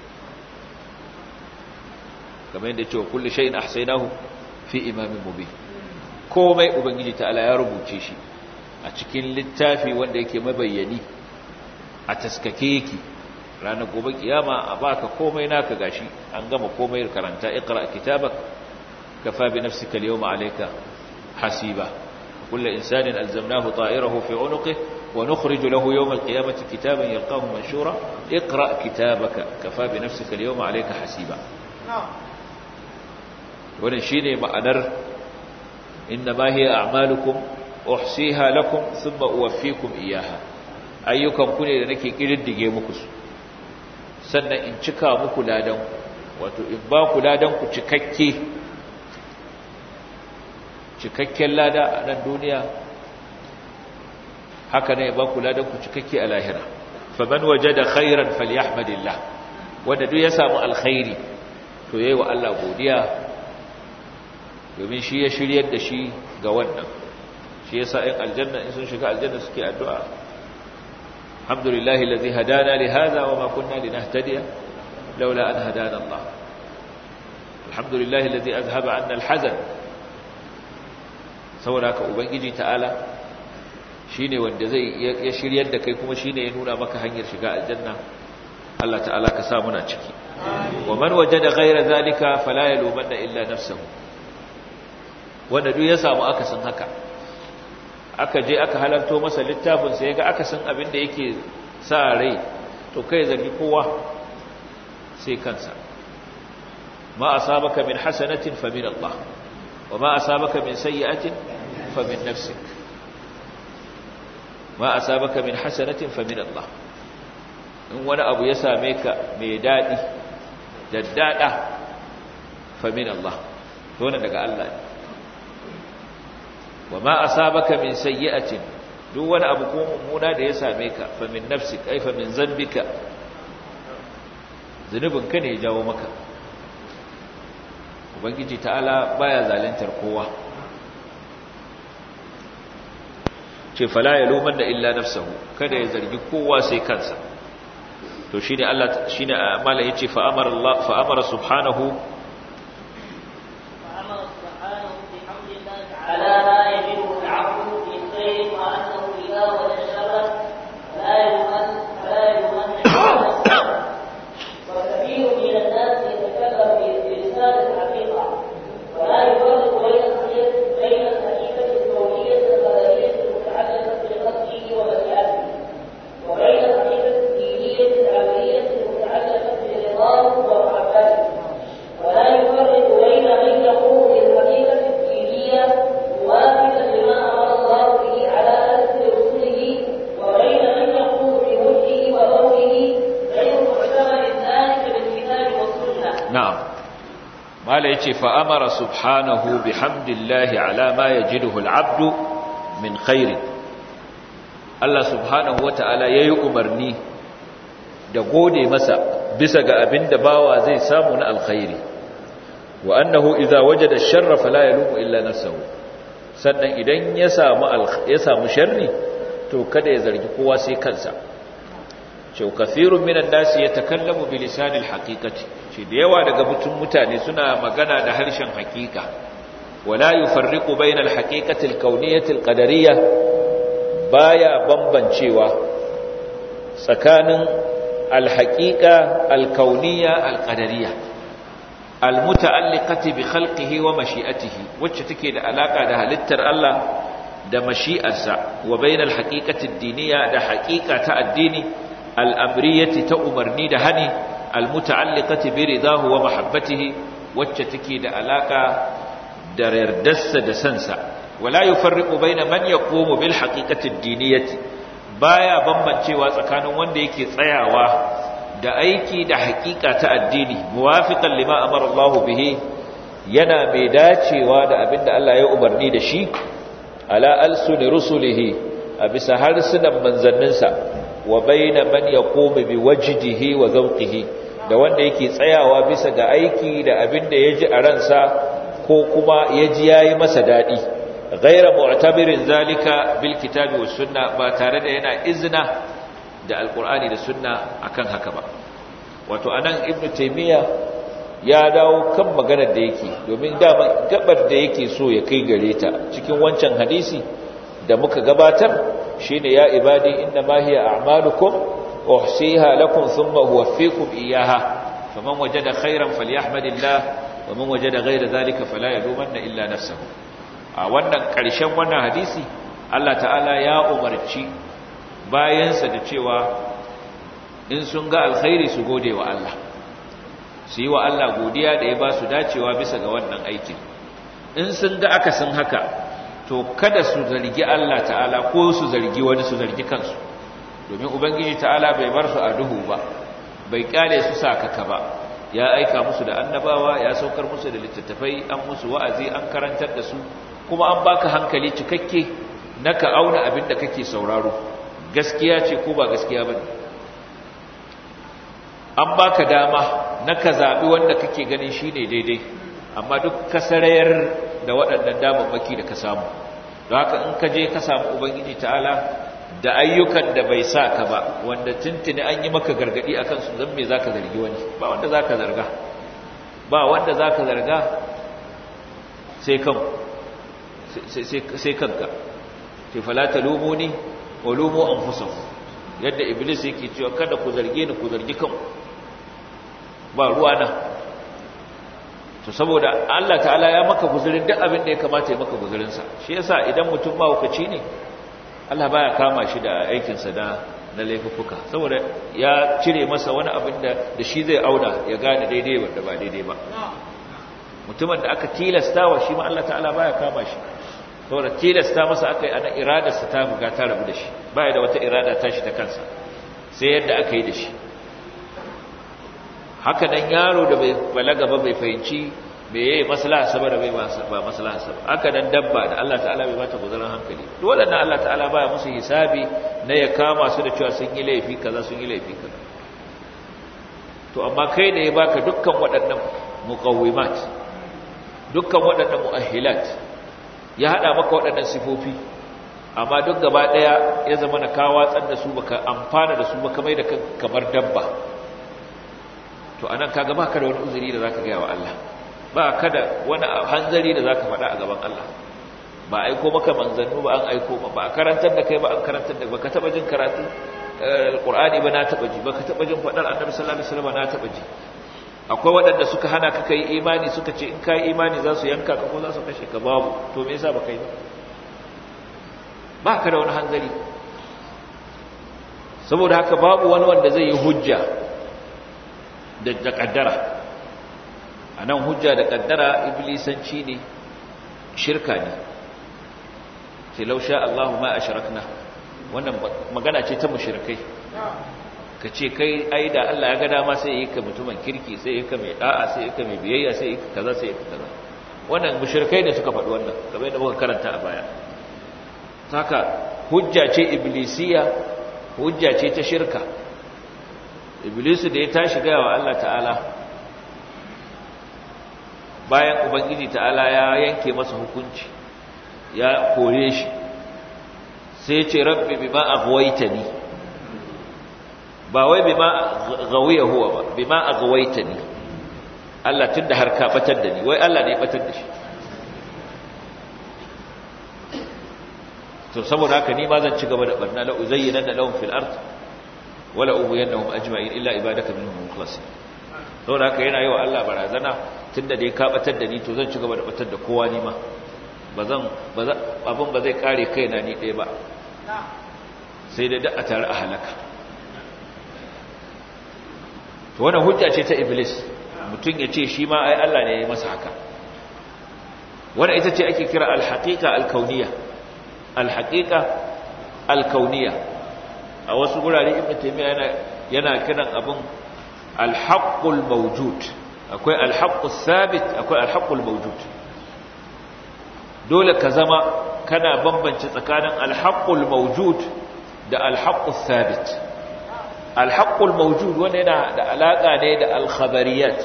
kamar yadda cewa kullu shay'in ahsaynahu fi imamin mubin komai ubangiji ta'ala ya rubuce shi a cikin littafi wanda yake mabayyani a taskake yake ranar gobe kiyama a baka komai naka gashi an gama komai karanta iqra kitabak kafa bi nafsika al-yawma alayka hasiba kullu insanin alzamnahu ta'irahu fi 'unuqihi wa nukhriju lahu yawm al-qiyamati kitaban yalqahu manshura iqra kitabaka kafa bi nafsika al-yawma alayka hasiba wannan shine ma'anar innama hiya a'malukum uhsiha lakum thumma uwaffikum iyyaha ayyukan ku ne da nake kididdige muku su sannan in cika muku ladan wato in ba ku ladan ku cikakke cikakken lada a nan duniya haka ne ba ku ladan ku cikakke a lahira faman wajada khairan falyahmadillah wanda duk ya samu alkhairi to yayi wa Allah godiya domin shi ya shiryar da shi ga wannan shi yasa in aljanna in sun shiga aljanna suke addu'a alhamdulillahi allazi hadana li hadha wa ma kunna linahtadiya laula an hadana Allah alhamdulillahi allazi azhaba anna alhazan saboda ka ubangiji ta'ala shine wanda zai ya shiryar da kai kuma shine ya nuna maka hanyar shiga aljanna Allah ta'ala ka sa muna ciki wa man wajada ghayra zalika fala yalumanna illa nafsuhu wanda duk ya samu akasin haka aka je aka halarto masa littafin sai ga akasin abin da yake sa rai to kai zargi kowa sai kansa ma asabaka min hasanatin fa min Allah wa ma asabaka min sayyi'atin fa min nafsik ma asabaka min hasanatin fa min Allah in wani abu ya same ka mai dadi daddada fa min Allah to wannan daga Allah ne wa ma asabaka min sayyi'atin duk wani abu ko mummuna da ya same ka fa min nafsik ay fa min zanbika zunubin ka ne ya jawo maka ubangiji ta'ala baya zalintar kowa ce fala yalumanna illa nafsuhu kada ya zargi kowa sai kansa to shine Allah shine amala yace fa amara Allah fa amara subhanahu على ما يجب العبد من خير وانه اذا وجد شرا لا يمن فلا يمن وكثير من الناس يتكلم بلسان الحقيقه ولا يفرق بين بين الحقيقه الكونيه القدريه المتعلقه بقصده ومشيئته وبين الحقيقه الدينيه العمليه المتعلقه برضاه ومحبته ولا يفرق بين من يقوم بالحقيقه الدينيه موافقا لما امر الله به على السن رسله وبين من يقوم بوجهه وقوله غير معتبر ذلك بالكتاب والسنه na'am mala yace fa amara subhanahu bihamdillahi ala ma yajiduhu al'abdu min khair Allah subhanahu wata'ala yayi umarni da gode masa bisa ga abinda bawa zai samu na alkhairi wa annahu idza wajada ash-sharra fala yalumu illa nafsuhu sannan idan ya samu ya samu sharri to kada ya zargi kowa sai kansa cewa kafirun minan nasi yatakallamu bi lisanil haqiqati shi da yawa daga mutum mutane suna magana da harshen haqiqa wala yufarriqu bainal haqiqati alkawniyati alqadariyya baya bambancewa tsakanin alhaqiqa alkawniyya alqadariyya almuta'alliqati bi khalqihi wa mashi'atihi wacce take da alaka da halittar Allah da mashi'arsa wa bainal haqiqati ad-diniyya da haqiqa ta addini al'amriyati ta umarni da hani almuta'alliqati bi ridahu wa mahabbatihi wacce take da alaka da yardarsa da sansa wala yufarriqu baina man yaqumu bil haqiqati ad-diniyati baya bambancewa tsakanin wanda yake tsayawa da aiki da haƙiƙa ta addini muwafiqan lima amara Allah bihi yana mai dacewa da abinda Allah ya umarni da shi ala alsuni rusulihi a bisa harsunan manzanninsa wa baina man yaqumu bi wajdihi wa zawqihi da wanda yake tsayawa bisa ga aiki da abinda yaji a ransa ko kuma yaji yayi masa dadi ghayra mu'tabirin zalika bil kitabi was sunna ba tare da yana izna da alqur'ani da sunna akan haka ba wato anan ibnu taymiya ya dawo kan maganar da yake domin dama gabar da yake so ya kai gare ta cikin wancan hadisi da muka gabatar shine ya ibadi inna ma hiya a'malukum uhsiha lakum thumma uwaffikum iyyaha faman wajada khairan falyahmadillah wa man wajada ghayra dhalika fala yalumanna illa nafsahu a wannan karshen wannan hadisi Allah ta'ala ya umarci bayansa da cewa in sun ga alkhairi su gode wa Allah su yi wa Allah godiya da ya ba su dacewa bisa ga wannan aikin in sun ga akasin haka to kada su zargi Allah ta'ala ko su zargi wani su zargi kansu domin ubangiji ta'ala bai bar su a duhu ba bai kyale su sakaka ba ya aika musu da annabawa ya saukar musu da littattafai an musu wa'azi an karantar da su kuma an baka hankali cikakke na ka auna abin da kake sauraro gaskiya ce ko ba gaskiya bane an baka dama na ka zaɓi wanda kake ganin shi ne daidai amma duk ka sarayar da waɗannan damammaki da ka samu don haka in ka je ka samu ubangiji ta'ala da ayyukan da bai sa ka ba wanda tuntuni an yi maka gargaɗi a kansu zan me za ka zargi wani ba wanda za ka zarga ba wanda za ka zarga sai kanka sai falata lumuni wa lumu an yadda iblis yake cewa kada ku zarge ni ku zargi kanku ba ruwa nan to saboda Allah ta'ala ya maka guzurin duk abin da ya kamata ya maka guzurinsa shi yasa idan mutum ba hukaci ne Allah baya kama shi da aikinsa na na laifuka saboda ya cire masa wani abin da da shi zai auna ya gane daidai wanda ba daidai ba mutumin da aka tilasta wa shi ma Allah ta'ala baya kama shi saboda tilasta masa aka yi ana iradarsa ta buga ta rabu da shi baya da wata irada tashi ta kansa sai yadda aka yi da shi haka nan yaro da bai balaga ba bai fahimci me yayi maslaha saboda bai ba maslaha saboda haka nan dabba da Allah ta'ala bai bata guzaran hankali duk wadannan Allah ta'ala baya musu hisabi na ya kama su da cewa sun yi laifi kaza sun yi laifi kaza to amma kai da ya baka dukkan waɗannan muqawwimat dukkan waɗannan muahilat ya hada maka waɗannan sifofi amma duk gaba daya ya zama na kawo watsar da su baka amfana da su baka mai da kamar dabba to anan kaga baka da wani uzuri da zaka gaya wa Allah ba ka da wani hanzari da zaka faɗa a gaban Allah ba aiko maka manzannu ba an aiko ba ba karantar da kai ba an karantar da baka taba jin karatu alqur'ani ba na taba ji baka taba jin faɗar annabi sallallahu alaihi wasallam na taba ji akwai waɗanda suka hana ka kai imani suka ce in kai imani za su yanka ka ko za su kashe ka babu to me yasa baka yi ba ka da wani hanzari saboda haka babu wani wanda zai yi hujja da kaddara a nan hujja da kaddara iblisanci ne shirka ne ce lausha Allahu ma a shirakna wannan magana ce ta mushirkai ka ce kai ai da Allah ya ga dama sai yi ka mutumin kirki sai yi ka mai da'a sai yi ka mai biyayya sai yi ka kaza sai yi ka kaza wannan mushirkai ne suka faɗi wannan kamar yadda muka karanta a baya haka hujja ce iblisiya hujja ce ta shirka iblisu da ya tashi gaya wa Allah ta'ala bayan ubangiji ta'ala ya yanke masa hukunci ya kore shi sai ce rabbi bima aghwaytani ba wai bima ghawiya huwa ba bima aghwaytani Allah tunda har ka batar da ni wai Allah ne ya batar da shi to saboda haka ni ma zan ci gaba da barna la uzayyana lahum fil ard wala ubuyannahum ajma'in illa ibadaka minhum mukhlasin saboda haka yana yi wa Allah barazana tunda dai ka batar da ni to zan ci gaba da batar da kowa ni ma bazan abin ba zai kare kaina ni ɗaya ba sai dai da a tare a halaka to wannan hujja ce ta iblis mutum ya ce shi ma ai Allah ne ya yi masa haka wannan ita ce ake kira al-haqiqa al-kauniyya al-haqiqa al-kauniyya a wasu gurare ibn taymiya yana yana kiran abin al-haqqul mawjud akwai al-haqqus sabit akwai al-haqqul mawjud dole ka zama kana bambance tsakanin al-haqqul mawjud da al-haqqus sabit al-haqqul mawjud wanda yana da alaka ne da al-khabariyat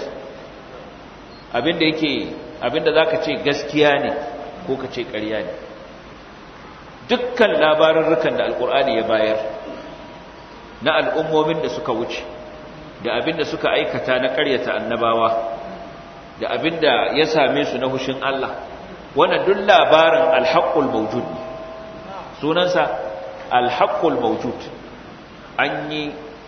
abinda yake abinda zaka ce gaskiya ne ko ka ce ƙarya ne dukkan labarurrukan da alkur'ani ya bayar na al'ummomin da suka wuce da abinda suka aikata na ƙaryata annabawa da abinda ya same su na hushin Allah wannan duk labarin alhaqqul mawjud ne sunansa alhaqqul mawjud an yi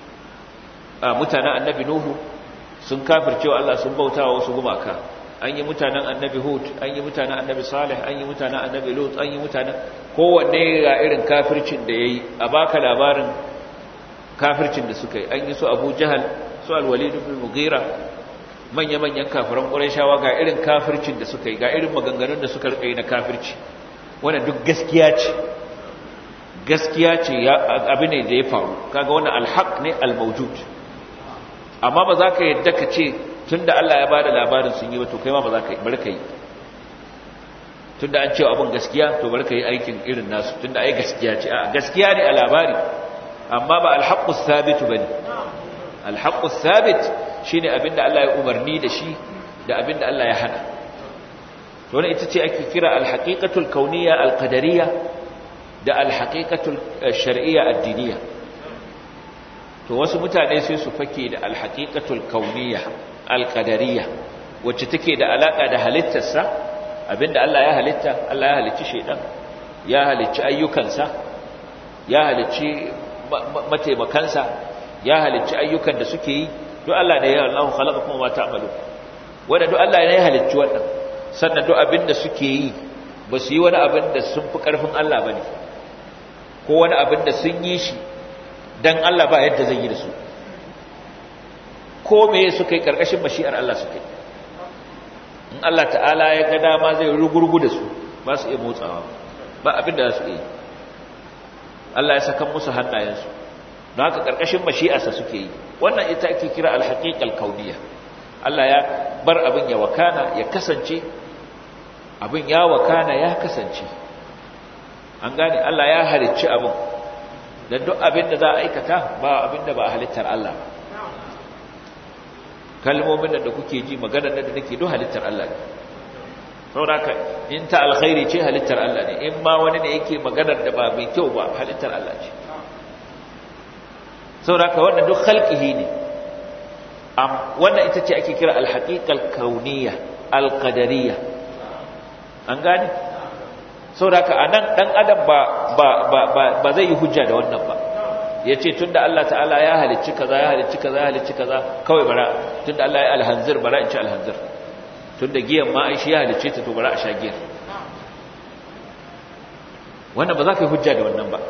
mutanen annabi nuhu sun kafircewa Allah sun bautawa wasu gumaka an yi mutanen annabi hud an yi mutanen annabi salih an yi mutanen annabi lut an yi mutanen kowanne ga irin kafircin da ya yi a baka labarin kafircin da suka yi an yi su abu jahal su alwalid ibn mughira manya-manyan kafiran ƙurashawa ga irin kafircin da suka yi ga irin maganganun da suka rika yi na kafirci wannan duk gaskiya ce gaskiya ce abu ne da ya faru kaga wannan alhaq ne almawjud amma ba za ka yadda ka ce tunda Allah ya bada labarin sun yi ba to kai ma ba za ka yi bari ka yi tunda an cewa abin gaskiya to bari ka yi aikin irin nasu tunda ai gaskiya ce a gaskiya ne a labari amma ba alhaqqus sabit bane alhaqqus sabit shine abinda Allah ya umarni da shi da abinda Allah ya hana to wannan ita ce ake kira alhaqiqatul kauniyya alqadariyya da alhaqiqatul shar'iyya addiniyya to wasu mutane sai su fake da alhaqiqatul kauniyya alqadariyya wacce take da alaka da halittarsa abinda Allah ya halitta Allah ya halicci shedan ya halicci ayyukansa ya halicci mataimakansa ya halicci ayyukan da suke yi duk Allah ne ya Allah khalaqakum wa ta'malu wanda duk Allah ne ya halicci wannan sannan duk abinda suke yi ba su yi wani abin da sun fi karfin Allah bane ko wani abin da sun yi shi dan Allah ba yadda zai yi da su ko me suka yi karkashin mashi'ar Allah suka yi in Allah ta'ala ya ga dama zai rugurgu da su ba su iya motsawa ba abin da za su yi Allah ya saka musu hannayensu don haka karkashin mashi'arsa suke yi wannan ita ake kira alhaqiqal kauniyya Allah ya bar abin ya wakana ya kasance abin ya wakana ya kasance an gane Allah ya halicci abin dan duk abin da za a aikata ba abin da ba halittar Allah ba kalmomin da kuke ji maganar da nake duk halittar Allah ne saboda in ta alkhairi ce halittar Allah ne in ma wani ne yake maganar da ba mai kyau ba halittar Allah ce saboda wannan duk khalqihi ne am wannan ita ce ake kira alhaqiqal kauniyya alqadariyya an gane saboda anan dan adam ba ba ba ba zai yi hujja da wannan ba ya ce tun da Allah ta'ala ya halicci kaza ya halicci kaza ya halicci kaza kawai bara tun da Allah ya alhanzir bara in ci alhanzir tun da giyan ma ai shi ya halicce ta to bara a sha giyan wannan ba za ka yi hujja da wannan ba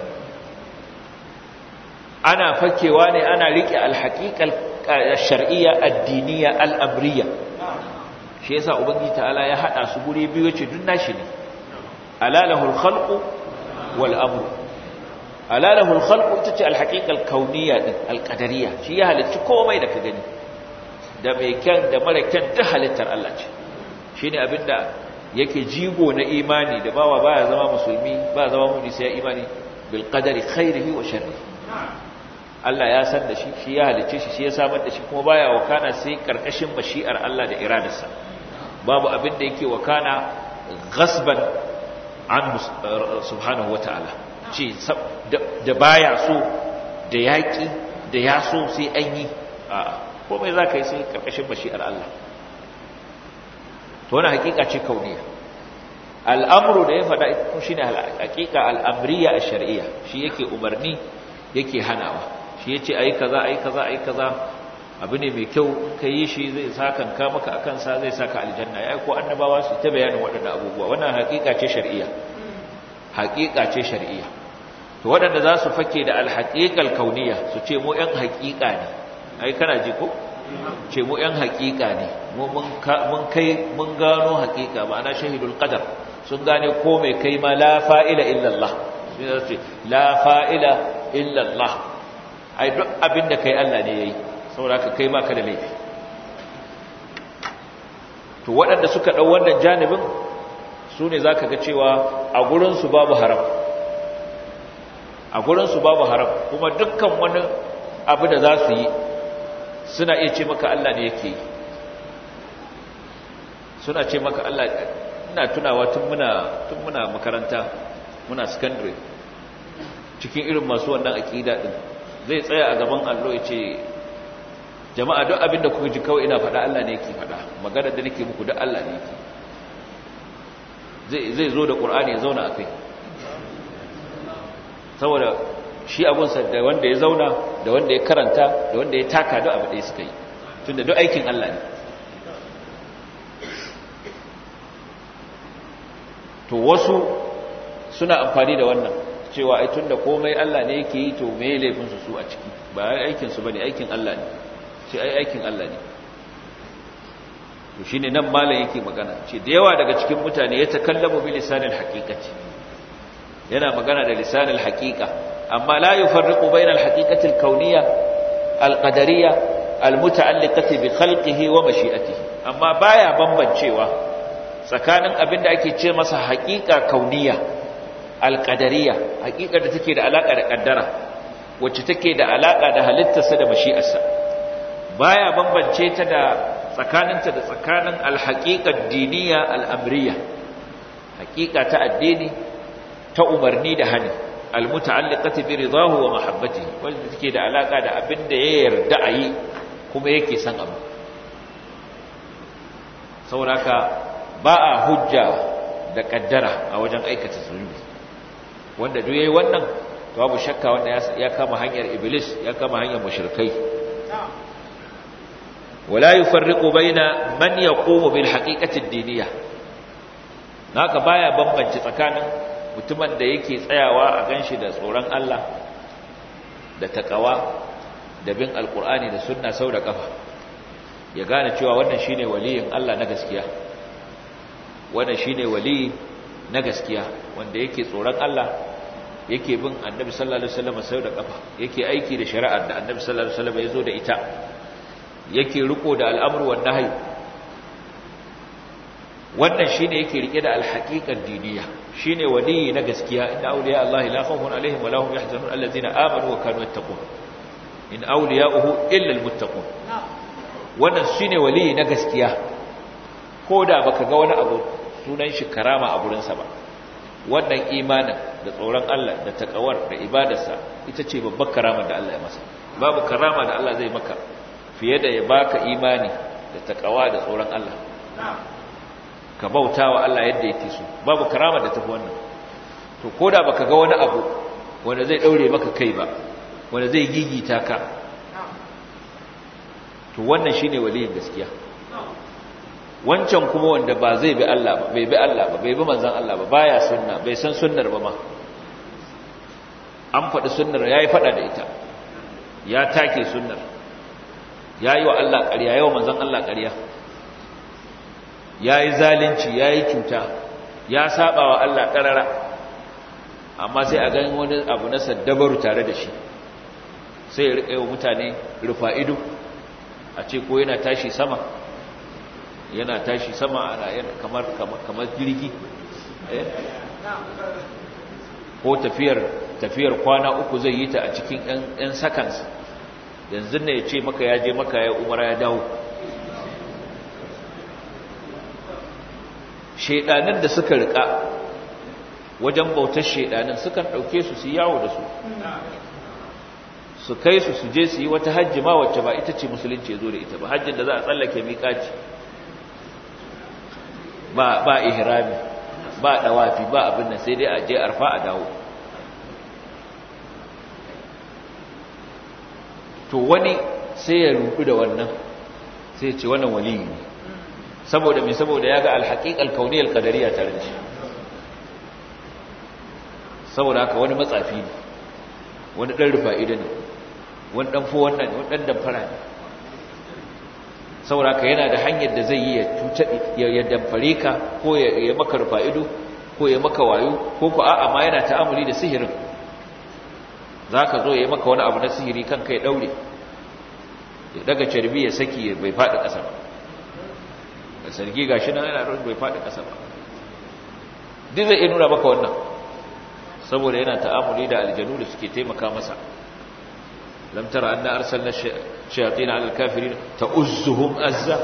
ana fakewa ne ana riƙe alhaƙiƙar shar'iyya addiniya al'amriya shi yasa ubangiji ta'ala ya haɗa su guri biyu ce duk nashi ne alalahul khalqu wal amru alalahul khalqu ita ce alhaqiqal kauniyya din alqadariyya shi ya halicci komai da ka gani da mai kyan da mara kyan duk halittar Allah ce shine abinda yake jigo na imani da bawa baya zama musulmi ba zama mu'mini sai imani bil qadari khairihi wa sharrihi Allah ya san da shi shi ya halicce shi shi ya samar da shi kuma baya wakana sai karkashin mashi'ar Allah da iradarsa babu abin da yake wakana ghasban an subhanahu wataala ce da baya so da yaƙi da ya so sai an yi a komai za ka yi sai ƙarƙashin bashi'ar Allah to wani hakika ce kauniya al'amuru da ya faɗa ita shi ne hakika al'amriya a shari'a shi yake umarni yake hanawa shi ya ce a yi kaza a yi kaza a yi kaza abu ne mai kyau ka yi shi zai sakan ka maka a kansa zai saka aljanna ya ko annabawa su ta bayanin waɗannan abubuwa wannan hakika ce shari'a hakika ce shari'a to waɗanda za su fake da alhaƙiƙal kauniya su ce mu ‘yan haƙiƙa ne ai kana ji ko ce mu ‘yan haƙiƙa ne mun kai mun gano haƙiƙa ma'ana shahidul qadar sun gane ko mai kai ma la fa'ila illallah shi ne ce la fa'ila illallah ai duk abin da kai Allah ne yayi saboda ka kai ma ka da laifi to waɗanda suka ɗau wannan janibin su ne za ka ga cewa a gurinsu babu haram a gurinsu babu haram kuma dukkan wani abu da za su yi suna iya ce maka Allah ne yake yi suna ce maka Allah ina tunawa tun muna tun muna makaranta muna secondary cikin irin masu wannan aqida din zai tsaya a gaban allo ya ce jama'a duk abin da kuka ji kawai ina faɗa Allah ne yake faɗa magana da nake muku duk Allah ne yake zai zai zo da Qur'ani ya zauna akai saboda shi abunsa da wanda ya zauna da wanda ya karanta da wanda ya taka duk abu da suka yi tunda duk aikin Allah ne to wasu suna amfani da wannan cewa ai tunda komai Allah ne yake yi to me laifin su su a ciki ba aikin su bane aikin Allah ne sai ai aikin Allah ne to shine nan malam yake magana ce da yawa daga cikin mutane ya takallamu bi lisanil haqiqati yana magana da lisanil haqiqa amma la yufarriqu bayna al haqiqati al kawniyya al qadariyya al muta'alliqati bi khalqihi wa mashi'atihi amma baya bambancewa tsakanin abin da ake ce masa haqiqa kauniyya al qadariyya haqiqa da take da alaka da kaddara wacce take da alaka da halittarsa da mashi'arsa baya bambance ta da tsakaninta da tsakanin alhaƙiƙar diniya al'amriya haƙiƙa ta addini ta umarni da hani almuta'alliqati bi ridahu wa mahabbatihi wanda take da alaka da abin da ya yarda a yi kuma yake son abu sauraka ba a hujja da kaddara a wajen aikata zunubi wanda duk yayi wannan to babu shakka wanda ya kama hanyar iblis ya kama hanyar mushrikai ولا يفرق بين من يقوم بالحقيقة الدينية haka baya bambance tsakanin mutumin da yake tsayawa a ganshi da tsoron Allah da takawa da bin alkur'ani da sunna sau da kafa ya gane cewa wannan shine waliyin Allah na gaskiya wannan shine wali na gaskiya wanda yake tsoron Allah yake bin annabi sallallahu alaihi wasallam sau da kafa yake aiki da shari'ar da annabi sallallahu alaihi wasallam ya zo da ita yake riko da al'amru wan nahyi wannan shine yake rike da alhaqiqar diniya shine waliyi na gaskiya inna awliya allahi la khawfun alaihim wa lahum yahzanun allazina amanu wa kanu yattaqun in awliya'uhu illa almuttaqun wannan shine waliyi na gaskiya koda baka ga wani abu sunan shi karama a gurin sa ba wannan imanin da tsoron Allah da takawar da ibadarsa ita ce babbar karama da Allah ya masa babu karama da Allah zai maka fiye da ya baka imani da takawa da tsoron Allah ka bauta wa Allah yadda yake so babu karama da tafi wannan to koda baka ga wani abu wanda zai daure maka kai ba wanda zai gigita ka to wannan shine waliyin gaskiya wancan kuma wanda ba zai bi Allah ba bai bi Allah ba bai bi manzon Allah ba baya sunna bai san sunnar ba ma an faɗi sunnar yayi faɗa da ita ya take sunnar ya yi wa Allah ƙarya yawa manzan Allah ƙarya ya yi zalunci ya yi cuta ya saba wa Allah ƙarara amma sai a ganin wani abu na saddabaru tare da shi sai ya riƙa wa mutane rufa ido a ce ko yana tashi sama yana tashi sama ana kamar kamar jirgi ko tafiyar tafiyar kwana uku zai yi ta a cikin 'yan seconds yanzu ne ya ce maka ya je maka ya umara ya dawo shaidanin da suka rika wajen bautar shaidanin sukan ɗauke su su yawo da su su kai su su je su yi wata hajji ma wacce ba ita ce musulunci ya zo da ita ba hajjin da za a tsallake miƙaci ba ba ihrami ba dawafi ba abin nan sai dai a je arfa a dawo to wani sai ya rudu da wannan sai ce wannan waliyi ne saboda me saboda ya ga alhaqiqal kauniyal qadariyya tare da shi saboda haka wani matsafi ne wani dan rufa'ida ne wani dan fo wannan wani dan damfara ne saboda ka yana da hanyar da zai yi ya ya damfare ka ko ya maka rufa ido ko ya maka wayo ko ko a'a ma yana ta'amuli da sihirin zaka zo ya maka wani abu na sihiri kanka ya daure ya daga carbi ya saki bai fadi kasa ba da sarki gashi nan yana bai fadi kasa ba duk zai nuna maka wannan saboda yana ta'amuli da aljanu da suke taimaka masa lam tara anna arsalna shayatin ala alkafirin ta'uzzuhum azza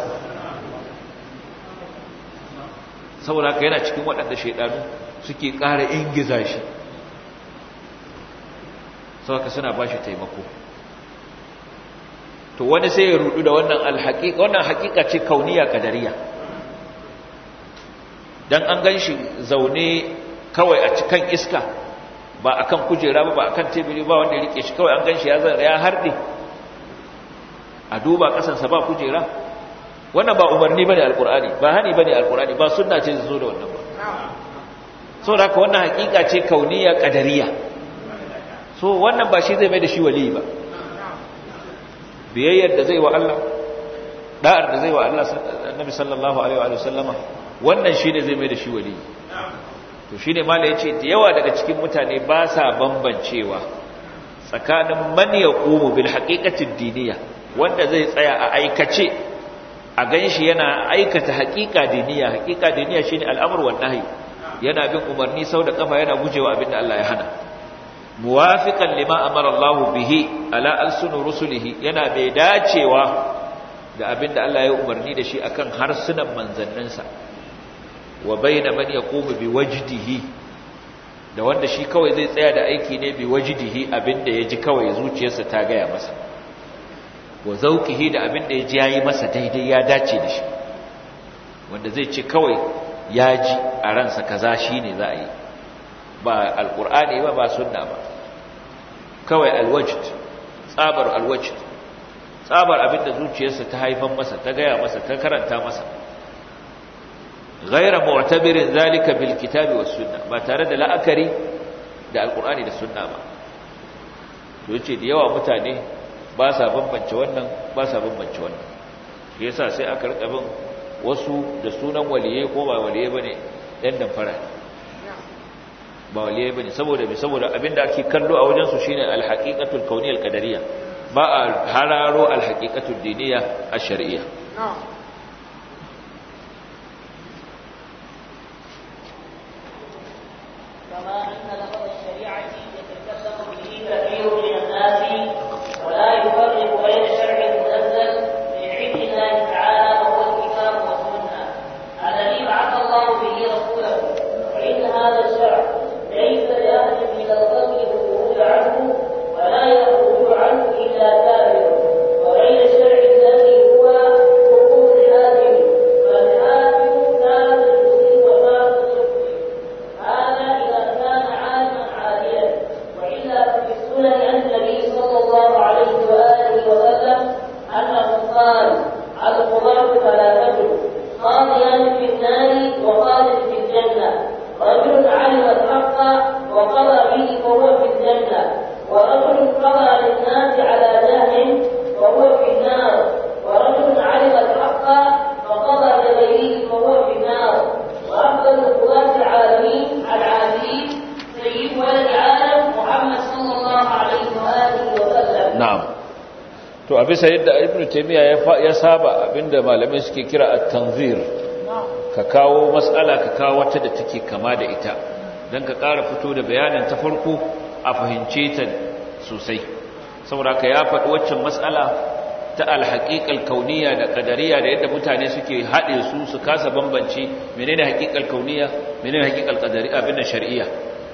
saboda haka yana cikin waɗanda shaidanu suke ƙara ingiza shi saboda suna ba shi taimako to wani sai ya rudu da wannan alhaƙiƙa wannan haƙiƙa ce kauniya kadariya dan an gan shi zaune kawai a cikin iska ba akan kujera ba ba akan teburi ba wanda ya rike shi kawai an gan shi ya zan ya harde a duba kasansa ba kujera wannan ba umarni bane alqur'ani ba hani bane alqur'ani ba sunna ce zo da wannan ba so da haka wannan hakika ce kauniya qadariya so wannan ba shi zai mai da shi wali ba biyayyar da zai wa Allah da'ar da zai wa Allah annabi sallallahu alaihi wa sallama wannan shine zai mai da shi wali to shine mala yace da yawa daga cikin mutane ba sa bambancewa tsakanin man yaqumu bil haqiqati ad-diniyya wanda zai tsaya a aikace a ganshi yana aikata haqiqa diniya haqiqa diniya shine al'amr wan nahy yana bin umarni sau da kafa yana gujewa abinda Allah ya hana muwafiqan lima amara Allah bihi ala alsun rusulihi yana bai dacewa da abinda Allah ya umarni da shi akan harsunan manzanninsa wa bayna man yaqumu bi wajdihi da wanda shi kawai zai tsaya da aiki ne bi wajdihi abinda ya ji kawai zuciyarsa ta gaya masa wa zauqihi da abin da yaji yayi masa daidai ya dace da shi wanda zai ce kawai ya ji a ransa kaza shine za a yi ba alqur'ani ba ba sunna ba kawai alwajd tsabar alwajd tsabar abin da zuciyarsa ta haifan masa ta gaya masa ta karanta masa ghayra mu'tabirin zalika bil kitabi was sunna ba tare da la'akari da alqur'ani da sunna ba to yace da yawa mutane ba sa bambance wannan ba sa bambance wannan shi yasa sai aka rika bin wasu da sunan waliye ko ba waliye bane dan damfara ba waliye bane saboda me saboda abinda ake kallo a wajen su shine alhaqiqatul kauniyal qadariyya ba a hararo alhaqiqatul diniyya ash-shar'iyya كما أن لفظ الشريعة يتكلم به كثير من الناس ولا يفرق بين شرع منزل من عند الله تعالى وهو الكتاب والسنة الذي بعث الله به رسوله فإن هذا الشرع ليس لأحد من الخلق الخروج عنه ولا يخرج عنه إلا كافر وغير الشرع الذي هو حقوق الحاكم فالحاكم كان المسلم وكان المسلم هذا إذا كان عالما عادلا وإلا ففي السنن عن النبي صلى الله عليه وآله وسلم أنه قال القضاة ثلاثة قاضيان في النار وقاض في الجنة رجل علم الحق وقضى به فهو في الجنة ورجل قضى للناس على جهل وهو في النار ورجل علم الحق فقضى لغيره فهو في النار وأفضل القضاة العالمين العادلين سيد ولد آدم محمد صلى الله عليه وآله وسلم na'am to a bisa yadda ibnu taymiya ya ya saba abinda malamai suke kira at-tanzir ka kawo mas'ala ka kawo wata da take kama da ita dan ka ƙara fito da bayanin ta farko a fahimce ta sosai saboda ka ya faɗi waccan mas'ala ta al-haqiqal kauniyya da qadariyya da yadda mutane suke haɗe su su kasa bambance menene haqiqal kauniyya menene haqiqal qadariyya abin da shar'iyya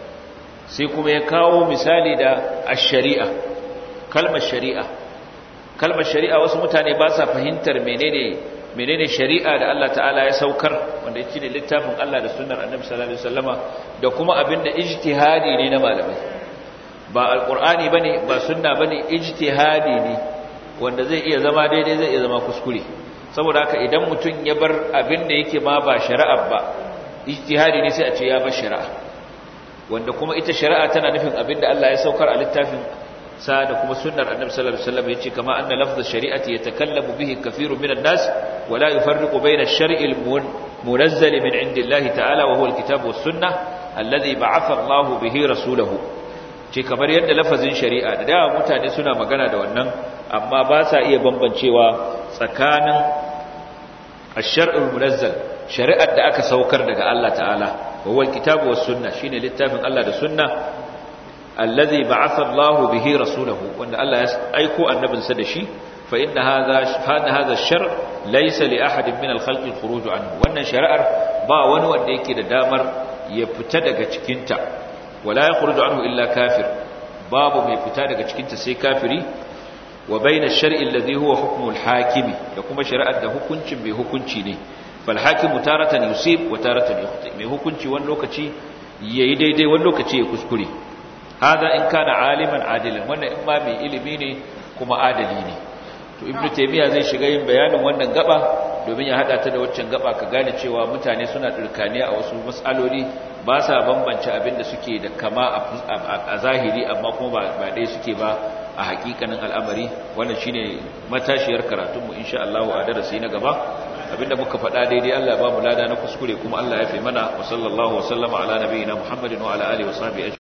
sai kuma ya kawo misali da ash-shari'a kalmar shari'a kalmar shari'a wasu mutane ba sa fahimtar menene menene shari'a da Allah ta'ala ya saukar wanda yake ne littafin Allah da sunnar Annabi sallallahu alaihi wasallama da kuma abinda ijtihadi ne na malamai ba alqur'ani bane ba sunna bane ijtihadi ne wanda zai iya zama daidai zai iya zama kuskure saboda haka idan mutum ya bar abinda yake ma ba shari'a ba ijtihadi ne sai a ce ya bar shari'a wanda kuma ita shari'a tana nufin abinda Allah ya saukar a littafin sa da kuma sunnar annabi sallallahu alaihi wasallam yace kama anna lafz ash-shari'ati yatakallamu bihi kathirun min an-nas wa la yufarriqu bayna ash-shar'i al-munazzal min 'indillahi ta'ala wa huwa al-kitab was-sunnah alladhi ba'atha Allahu bihi rasulahu ce kamar yadda lafazin shari'a da dawa mutane suna magana da wannan amma ba sa iya bambancewa tsakanin ash-shar'ul munazzal shari'ar da aka saukar daga Allah ta'ala wa huwa al-kitab was-sunnah shine littafin Allah da sunna alladhi ba'atha Allahu bihi rasulahu wanda Allah ya aiko annabinsa da shi fa inna hadha hada hadha ash-shar' laysa li ahadin min al-khalq al-khuruj anhu wannan shari'ar ba wani wanda yake da damar ya fita daga cikin ta wala yakhruju anhu illa kafir babu mai fita daga cikin ta sai kafiri wa bayna ash-shar'i alladhi huwa hukmu al-hakimi da kuma shari'ar da hukuncin mai hukunci ne fal hakimu taratan yusib wa taratan yukhti mai hukunci wani lokaci yayi daidai wani lokaci ya kuskure hada in kana aliman adilan wannan in ma mai ilimi ne kuma adali ne to ibnu taymiya zai shiga yin bayanin wannan gaba domin ya hada ta da waccan gaba ka gane cewa mutane suna dirkaniya a wasu mas'aloli ba sa bambance abin da suke da kama a zahiri amma kuma ba dai suke ba a hakikanin al'amari wannan shine matashiyar karatunmu insha Allah a darasi na gaba abinda muka faɗa daidai Allah ya ba mu lada na kuskure kuma Allah ya fi mana wa sallallahu wa sallama ala nabiyina Muhammadin wa ala alihi wa sahbihi